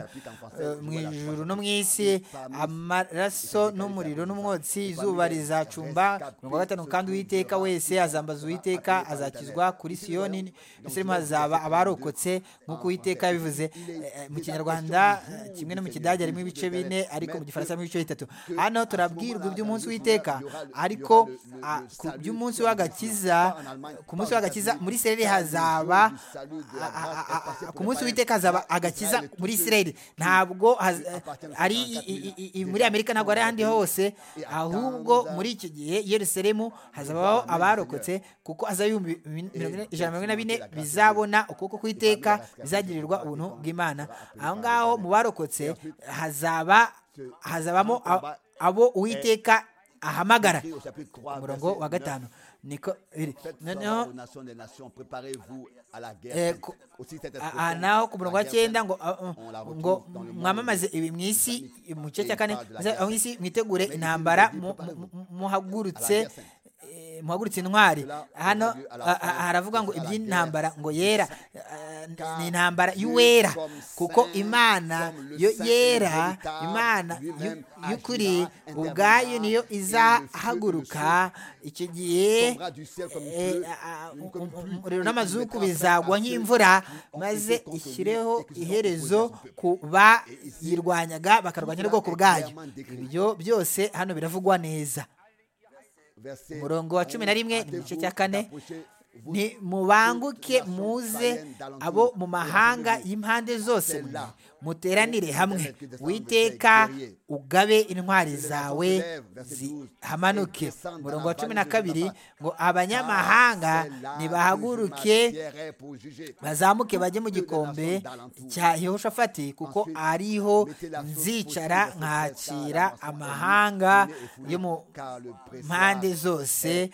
eh, mu ijuru no mu isi amaraso n'umuriro n'umwotsi izuba rizacumba ku murongo wa gatanu kandi uwiteka wese azambaza uwiteka azakizwa kuri siyoni ndetse hazaba abarokotse nk'uko uwiteka yabivuze Eh, eh, mu kinyarwanda eh, kimwe no mu kidage harimo ibice bine ariko mu gifaransa harimo ibice bitatu hano turabwirwa iby'umunsi w'iteka ariko ah, ku by'umunsi w'agakiza ku munsi w'agakiza muri isirayeli hazaba a- a- a- a- ku munsi w'iteka hazaba agakiza muri isirayeli ntabwo haz- ari i- i- i- i- muri amerika ntabwo ari ahandi hose ahubwo muri icyo gihe i yerusalemu hazabaho abarokotse kuko haza ibihumbi bin- mirongo ine- ijana na mirongo ine na bine bizabona ukuboko kw'iteka bizagirirwa ubuntu bw'imana aho ngaho mu barokotse hazaba hazabamo a- abo uwiteka ahamagara Écrit au chapitre 3, umurongo wa verset 9. gatanu niko biri Faites noneho savoir aux nations des nations, préparez-vous à la guerre. Eh, sainte. ko- Aussi, cette Ah, expression, ah, naho ku la murongo wa guerre cyenda sainte, ngo ah, ah, on la retrouve ngo dans le monde mwamamaze ibi mu isi islamique. mu gice Et cya kane il parle de la maze guerre aho isi mwitegure Mais intambara ici, mu- préparez-vous. mu- muhagurutse À la guerre eh, muhagurutse intwari Cela hano aura lieu à la ah, ah, fin haravuga ngo de la iby'intambara guerre ngo yera Car Ah, ni intambara Dieu y'uwera comme kuko saint, imana comme le yo saint et yera véritable, imana y'u- lui-même y'ukuri agira, ubwayo interviendra, niyo et le feu et le izahaguruka icyo gihe tombera du ciel comme une eh, pluie, ah, une- comme une pluie, umuriro et n'amazuku il mettra fin bizagwa à ceux nk'imvura qui ont maze été contenus ishyireho et qui seront iherezo opposés à son peuple. ku bayirwanyaga bakarwanya n'ubwoko bwayo ibyo byose hano biravugwa neza Verset umurongo wa cumi na rimwe ni mu gice cya kane Rapprochez-vous ni mubanguke muze abo mu mahanga y'impande zose mwe muteranire hamwe witeka ugabe intwari zawe zihamanuke umurongo wa cumi na kabiri ngo abanyamahanga nibahaguruke bazamuke bajye mu gikombe cya yehoshafati kuko ariho nzicara nkakira amahanga yo mu mpande zose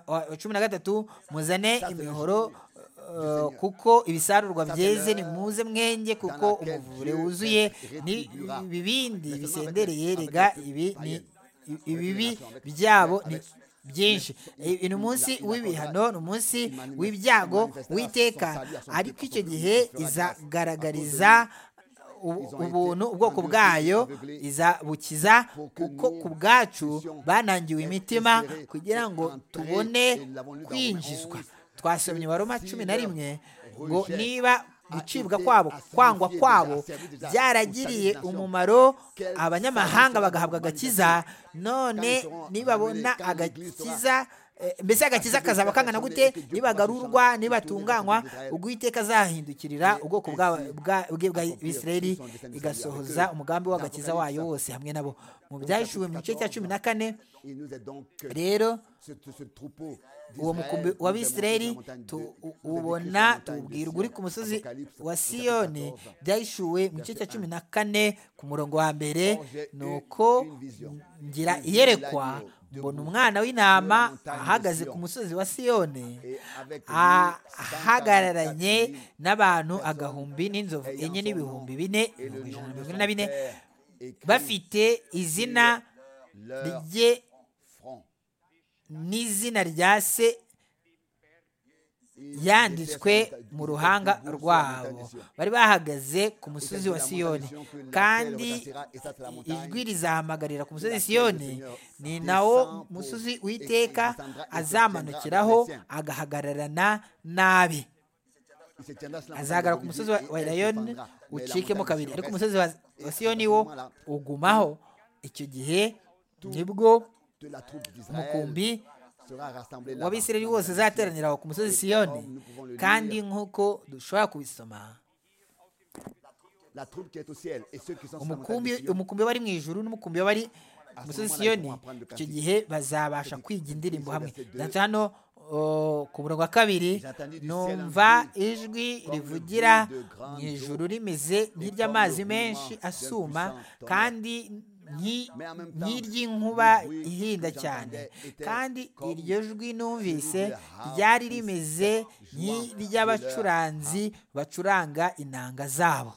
Wa- cumi na gatatu muzane imihoro eh, kuko ibisarurwa byeze nimuze mwenge kuko umuvure wuzuye ni ibibindi bisendereye rega ibi ni ibibi byabo ni byinshi uyu munsi w'ibihano ni umunsi w'ibyago w'iteka ariko icyo gihe izagaragariza ubuntu ubwoko bwayo bukiza kuko ku bwacu banangiwe imitima kugira ngo tubone kwinjizwa twasomye wa Roma cumi na rimwe ngo niba gucibwa kwabo kwangwa kwabo byaragiriye umumaro abanyamahanga bagahabwa agakiza none nibabona agakiza mbese agakiza kazaba kangana gute nibagarurwa nibatunganywa ubwiteka azahindukirira ubwoko bwe bwa Isirayeli igasohoza umugambi w'agakiza wayo wose hamwe nabo mu byahishuwe mu gice cya cumi na kane rero uwo mukumbi wa bisireri ubona tubwirwa uri ku musozi wa siyoni byahishuwe mu gice cya cumi na kane ku murongo wa mbere ni uko ngira iyerekwa mbona umwana w'intama ahagaze ku musozi wa siyoni ahagararanye n'abantu agahumbi n'inzovu enye n'ibihumbi bine ibihumbi ijana na mirongo ine na bine bafite izina rye n'izina rya se yanditswe mu ruhanga rwabo bari bahagaze ku musozi wa siyoni kandi ijwi rizahamagarira ku musozi siyoni ni nawo musozi w'iteka azamanukiraho agahagararana nabi azagara ku musozi wa irayoni ucikemo kabiri ariko umusozi wa siyoni wo ugumaho icyo gihe nibwo umukumbi w'abisirayeli wose uzateranira aho ku musozi siyoni kandi nk'uko dushobora kubisoma umukumbi w'abari mu ijuru n'umukumbi w'abari ku musozi siyoni icyo gihe bazabasha kwiga indirimbo hamwe hano ku murongo wa kabiri numva ijwi rivugira mu ijuru rimeze nk'iry'amazi menshi asuma kandi nk'iry'inkuba ihinda cyane kandi iryo jwi numvise ryari rimeze nk'iry'abacuranzi bacuranga inanga zabo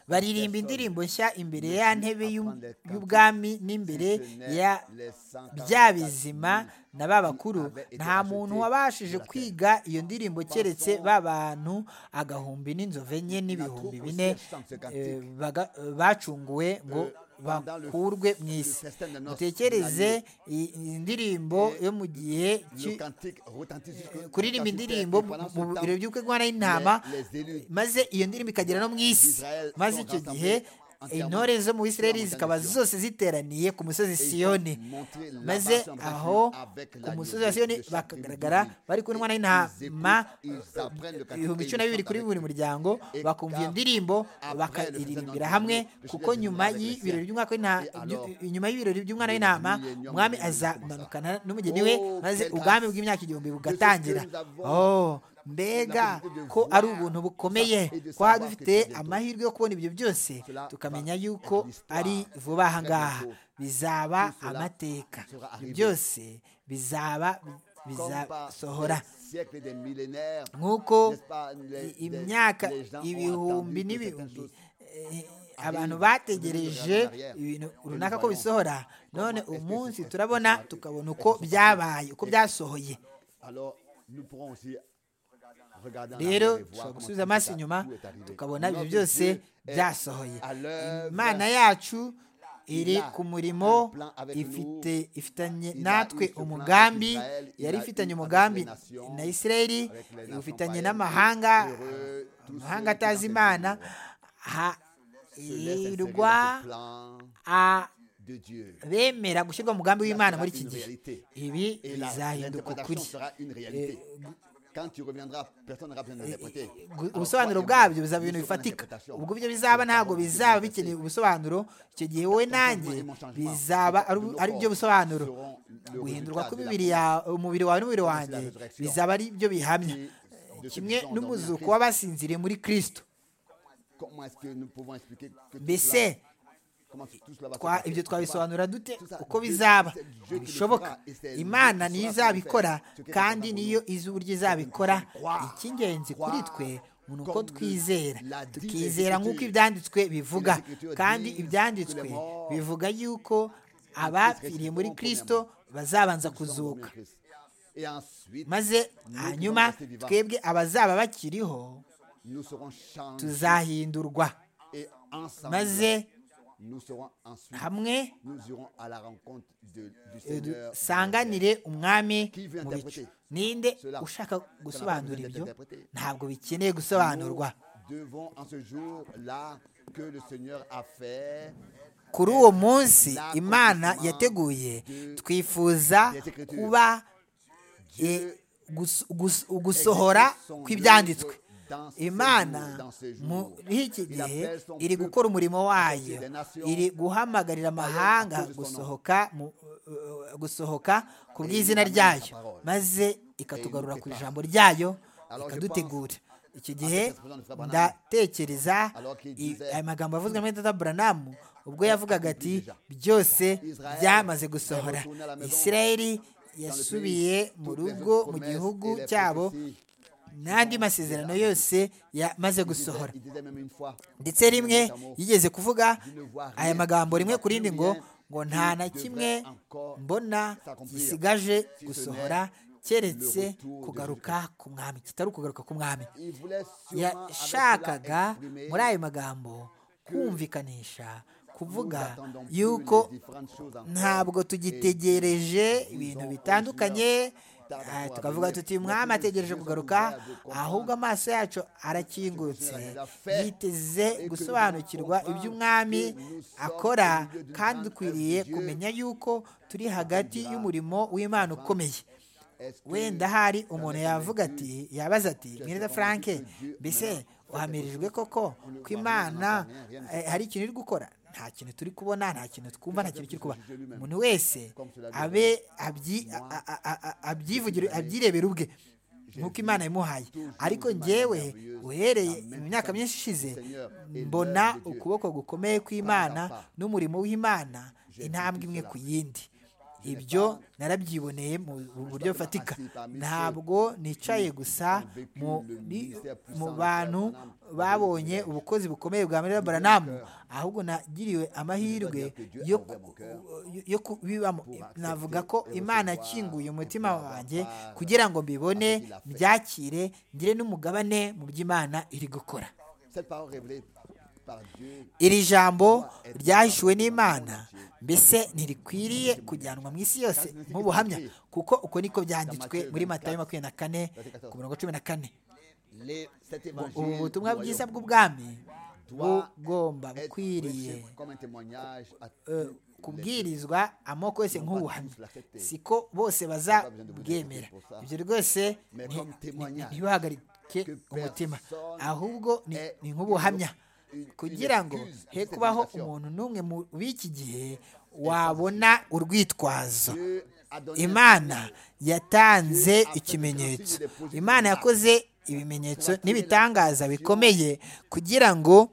baririmba indirimbo nshya imbere ya ntebe y'ubwami n'imbere ya bya bizima na ba bakuru nta muntu wabashije kwiga iyo ndirimbo keretse ba bantu agahumbi n'inzovu enye n'ibihumbi bine bacunguwe ngo bakurwe mu isi mutekereze indirimbo yo mu gihe kuririmba indirimbo mu biro by'ubukwe bw'umwana y'intama maze iyo ndirimbo ikagera no mu isi maze icyo gihe intore zo mu Isirayeli zikaba zose ziteraniye ku musozi siyoni maze aho ku musozi wa siyoni bakagaragara bari kumwe n'intama ibihumbi cumi na bibiri kuri buri muryango bakumva iyo ndirimbo bakayiririmbira hamwe kuko nyuma y'ibirori by'umwaka inyuma y'ibirori by'umwana w'intama umwami azamanukana n'umugeni we maze ubwami bw'imyaka igihumbi bugatangira mbega ko ari ubuntu bukomeye ko dufite amahirwe yo kubona ibyo byose tukamenya yuko ari vuba aha ngaha bizaba amateka byose bizaba bizasohora nk'uko imyaka ibihumbi n'ibihumbi abantu bategereje ibintu runaka ko bisohora none umunsi turabona tukabona uko byabaye uko byasohoye rero dushobora gusubiza amaso inyuma tukabona ibyo byose byasohoye imana yacu iri ku murimo ifite ifitanye natwe umugambi yari ifitanye umugambi na Isirayeli ufitanye n'amahanga amahanga atazi imana hirwa bemera gushyirwa umugambi w'imana muri iki gihe ibi bizahinduka ukuri ubusobanuro bwabyo bizaba ibintu bifatika ubwo ibyo bizaba ntabwo bizaba bikeneye ubusobanuro icyo gihe wowe nanjye bizaba ari byo busobanuro guhindurwa umubiri wawe n'umubiri wanjye bizaba ari byo bihamya kimwe n'umuzuko w'abasinziriye muri kirisito mbese ibyo twabisobanura dute uko bizaba bishoboka imana niyo izabikora kandi niyo izi uburyo izabikora icy'ingenzi kuri twe umuntu uko twizera tukizera nk'uko ibyanditswe bivuga kandi ibyanditswe bivuga yuko abapfiriye muri kirisito bazabanza kuzuka maze hanyuma twebwe abazaba bakiriho tuzahindurwa maze hamwe dusanganire umwami mu bicu ninde ushaka gusobanura ibyo ntabwo bikeneye gusobanurwa kuri uwo munsi imana yateguye twifuza kuba gusohora kw'ibyanditswe imana muri iki gihe iri gukora umurimo wayo iri guhamagarira amahanga gusohoka gusohoka ku bw'izina ryayo maze ikatugarura ku ijambo ryayo ikadutegura iki gihe ndatekereza aya magambo avuzwe muri tata buranamu ubwo yavugaga ati byose byamaze gusohora israeli yasubiye mu rugo mu gihugu cyabo n'andi masezerano yose yamaze gusohora ndetse rimwe yigeze kuvuga aya magambo rimwe ku rindi ngo ngo nta na kimwe mbona gisigaje gusohora keretse kugaruka ku mwami kitari ukugaruka ku mwami yashakaga muri ayo magambo kumvikanisha kuvuga yuko ntabwo tugitegereje ibintu bitandukanye tukavuga tuti umwami ategereje kugaruka ahubwo amaso yacu arakingutse yiteze gusobanukirwa ibyo umwami akora kandi dukwiriye kumenya yuko turi hagati y'umurimo w'imana ukomeye wenda hari umuntu yavuga ati yabaza ati mwiza frank mbese uhamirijwe koko ko imana hari ikintu iri gukora nta kintu turi kubona nta kintu twumva nta kintu kiri kuba umuntu wese abe abyivugire abyirebera ubwe nk'uko imana yamuhaye ariko ngewe uhereye mu myaka myinshi ishize mbona ukuboko gukomeye kw'imana n'umurimo w'imana intambwe imwe ku yindi ibyo narabyiboneye mu buryo bufatika ntabwo nicaye gusa mu bantu babonye ubukozi bukomeye bwa muriro baranamu ahubwo nagiriwe amahirwe yo kubibamo navuga ko imana akinguye umutima wanjye kugira ngo mbibone byakire ngire n'umugabane mu by'imana iri gukora iri jambo ryahishuwe n'imana mbese ntirikwiriye kujyanwa mu isi yose nk'ubuhamya kuko uko niko byanditswe muri matayo makumyabiri na kane ku mirongo cumi na kane ubu butumwa bwiza bw'ubwami bugomba bukwiriye kubwirizwa amoko yose nk'ubuhamya siko bose bazabwemera ibyo rwose ntibihagarike umutima ahubwo ni nk'ubuhamya kugira ngo he kubaho umuntu n'umwe mu b'iki gihe wabona urwitwazo imana yatanze ikimenyetso imana yakoze ibimenyetso n'ibitangaza bikomeye kugira ngo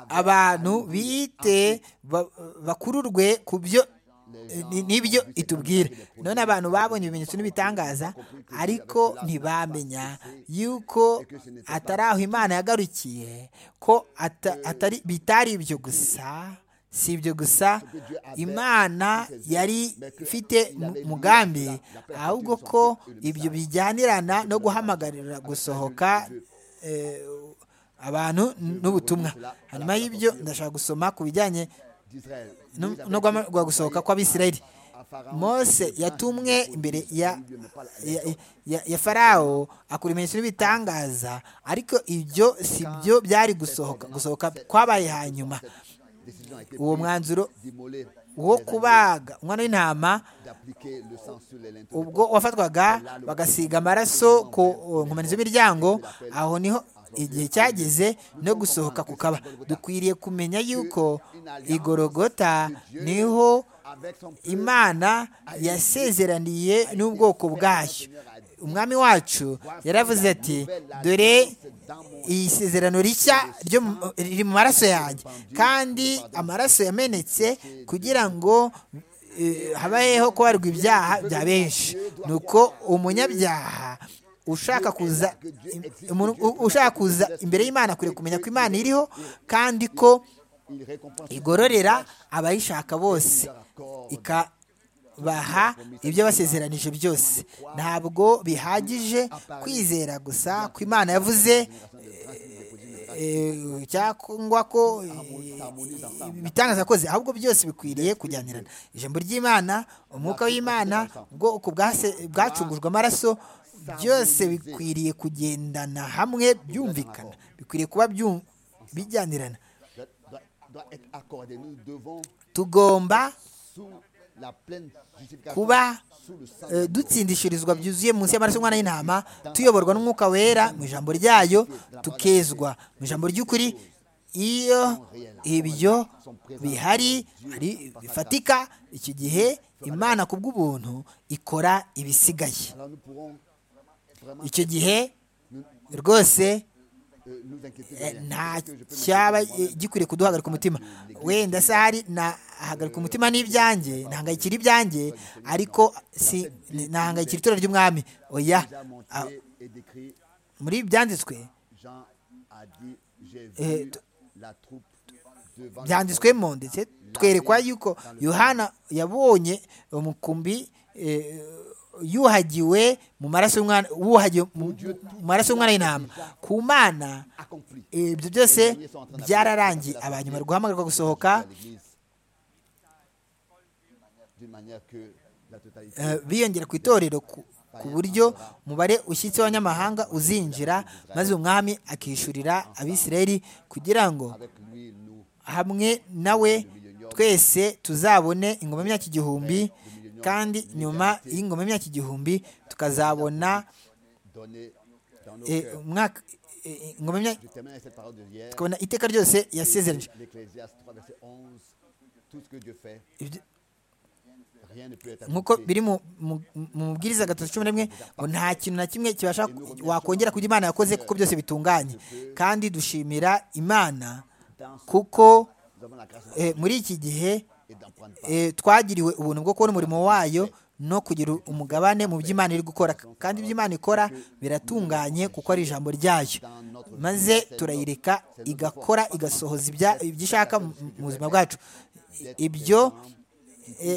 abantu bite bakururwe ku byo nibyo itubwira none abantu babonye ibimenyetso n'ibitangaza ariko ntibamenya yuko atari aho imana yagarukiye ko atari bitari ibyo gusa si ibyo gusa imana yari ifite umugambi ahubwo ko ibyo bijyanirana no guhamagarira gusohoka abantu n'ubutumwa hanyuma y'ibyo ndashaka gusoma ku bijyanye no gusohoka kw'abisirayeli mose yatumwe imbere ya farawo akora ibimenyetso n'ibitangaza ariko ibyo si byo byari gusohoka gusohoka kwabaye hanyuma uwo mwanzuro wo kubaga umwana w'intama ubwo wafatwaga bagasiga amaraso ku nkomanizo z'imiryango aho niho igihe cyageze no gusohoka kukaba dukwiriye kumenya yuko igorogota niho imana yasezeraniye n'ubwoko bwayo umwami wacu yaravuze ati dore iyi sezerano rishya riri mu maraso yanjye kandi amaraso yamenetse kugira ngo habayeho kubarwa ibyaha bya benshi ni uko umunyabyaha ushaka kuza umuntu ushaka kuza imbere y'imana akwiriye kumenya ko imana iriho kandi ko igororera abayishaka bose ika baha ibyo basezeranije byose ntabwo bihagije kwizera gusa ko imana yavuze cyangwa ko ibitangaza akoze ahubwo byose bikwiriye kujyanirana ijambo ry'imana umwuka w'imana ubwoko bwacungujwe amaraso byose bikwiriye kugendana hamwe byumvikana bikwiriye kuba bijyanirana tugomba kuba dutsindishirizwa byuzuye munsi y'amaraso y'umwana y'intama tuyoborwa n'umwuka wera mu ijambo ryayo tukezwa mu ijambo ry'ukuri iyo ibyo bihari bifatika icyo gihe imana ku bw'ubuntu ikora ibisigaye icyo gihe rwose nta cyaba gikwiriye kuduhagarika umutima wenda se hari nahagarika umutima n'ibyanjye ntahangayikira ibyanjye ariko si ntahangayikira itora ry'umwami oya muri byanditswe byanditswemo ndetse twerekwa yuko yohana yabonye umukumbi yuhagiwe mu maraso y'umwana y'intama ku mana ibyo byose byararangiye abanyuma bari guhamagarwa gusohoka biyongera ku itorero ku buryo umubare ushyitse w'abanyamahanga uzinjira maze umwami akishyurira abisirayeli kugira ngo hamwe nawe twese tuzabone ingoma y'imyaka igihumbi kandi nyuma y'ingoma y'imyaka igihumbi tukazabona tukabona iteka ryose yasezeranye nk'uko biri mu mubwiriza gatatu cumi n'imwe ngo nta kintu na kimwe kibasha wakongera kugira imana yakoze kuko byose bitunganye kandi dushimira imana kuko muri iki gihe twagiriwe ubuntu bwo kubona umurimo wayo no kugira umugabane mu by'imana iri gukora kandi iby'imana ikora biratunganye kuko ari ijambo ryayo maze turayireka igakora igasohoza ibyo ishaka mu buzima bwacu ibyo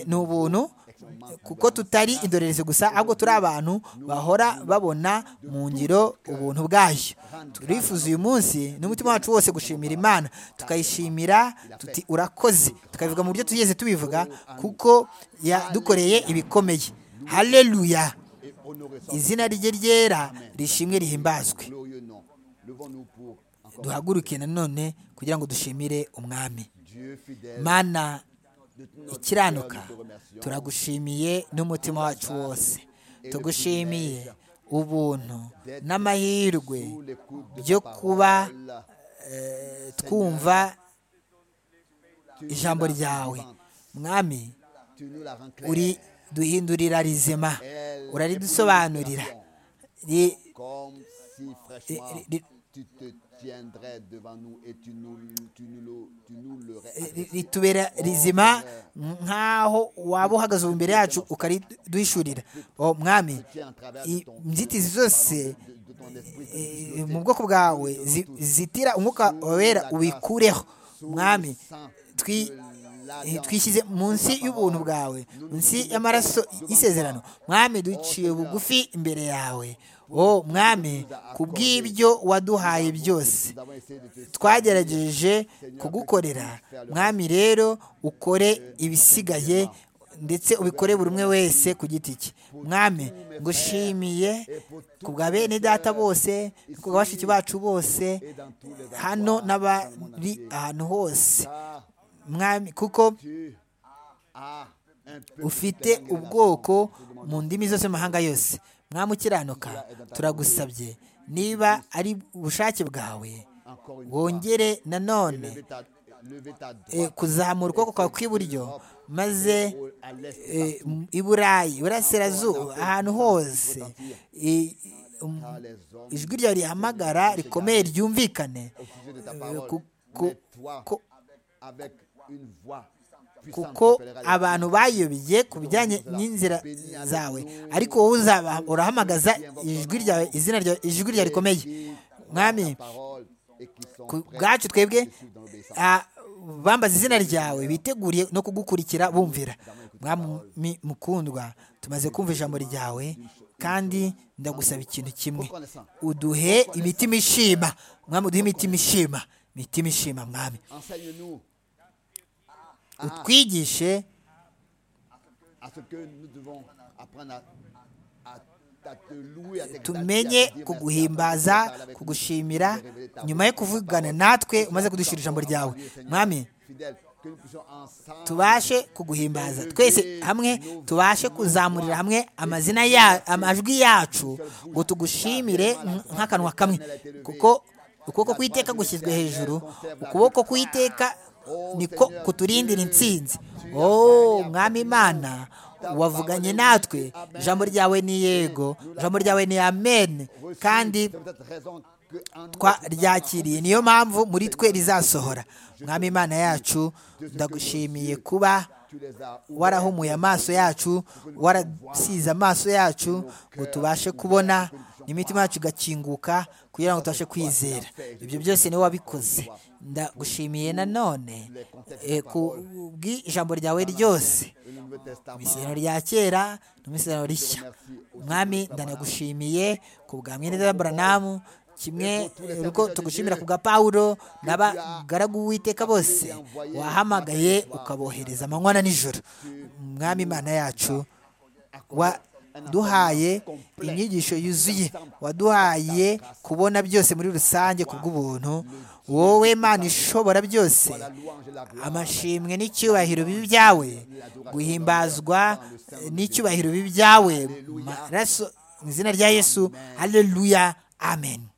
ni ubuntu kuko tutari indorerezi gusa ahubwo turi abantu bahora babona mu ngiro ubuntu bwayo turifuza uyu munsi n'umutima wacu wose gushimira imana tukayishimira tuti urakoze tukabivuga mu buryo tugeze tubivuga kuko yadukoreye ibikomeye hareruya izina rye ryera rishimwe rihimbazwe duhaguruke nanone kugira ngo dushimire umwami mana ikiranuka turagushimiye n'umutima wacu wose tugushimiye ubuntu n'amahirwe byo kuba twumva ijambo ryawe mwami uri duhindurira rizima uraridusobanurira ritubera rizima nk'aho waba uhagaze ubu imbere yacu ukariduhishurira mwami inzitizi zose mu bwoko bwawe zitira umwuka wera ubikureho mwami twishyize munsi y'ubuntu bwawe munsi y'amaraso y'isezerano mwami duciye bugufi imbere yawe wowe mwami ku bw'ibyo waduhaye byose twagerageje kugukorera mwami rero ukore ibisigaye ndetse ubikore buri umwe wese ku giti cye mwami ngushimiye ku bwa bene data bose ku bwa bashiki bacu bose hano n'abari ahantu hose mwami kuko ufite ubwoko mu ndimi zose amahanga yose mwamukiranuka turagusabye niba ari ubushake bwawe wongere nanone kuzamura ukuboko kwawe kw'iburyo maze i burayi burasirazuba ahantu hose ijwi ryawe rihamagara rikomeye ryumvikane kuko abantu bayobeye ku bijyanye n'inzira zawe ariko wowe uzaba urahamagaza ijwi ryawe izina ryawe ijwi ryawe rikomeye mwami ku bwacu twebwe bambaza izina ryawe biteguriye no kugukurikira bumvira mwami mukundwa tumaze kumva ijambo ryawe kandi ndagusaba ikintu kimwe uduhe imitima ishima mwami uduhe imitima ishima imitima ishima mwami utwigishe tumenye kuguhimbaza kugushimira nyuma yo kuvugana natwe umaze kudushyira ijambo ryawe mwami tubashe kuguhimbaza twese hamwe tubashe kuzamurira hamwe amazina ya amajwi yacu ngo tugushimire nk'akanwa kamwe kuko ukuboko kw'iteka gushyizwe hejuru ukuboko kw'iteka niko kuturindira insinzi oh mwami imana wavuganye natwe ijambo ryawe ni yego ijambo ryawe ni amen kandi twaryakiriye niyo mpamvu muri twe rizasohora mwami imana yacu ndagushimiye kuba warahumuye amaso yacu warasize amaso yacu ngo tubashe kubona imitima yacu igakinguka kugira ngo tubashe kwizera ibyo byose niwe wabikoze ndagushimiye nanone ku bw'ijambo ryawe ryose imisirano rya kera n'imisirano rishya mwami ndanagushimiye ku bwa mwene baranamu kimwe uko tugushimira ku gapawuro n'abagaragu w'iteka bose wahamagaye ukabohereza amanywa na nijoro mwami imana yacu wa waduhaye inyigisho yuzuye waduhaye kubona byose muri rusange ku bw'ubuntu wowe mana ishobora byose amashimwe n'icyubahiro byawe guhimbazwa n'icyubahiro byawe mu izina rya yesu hareruya amen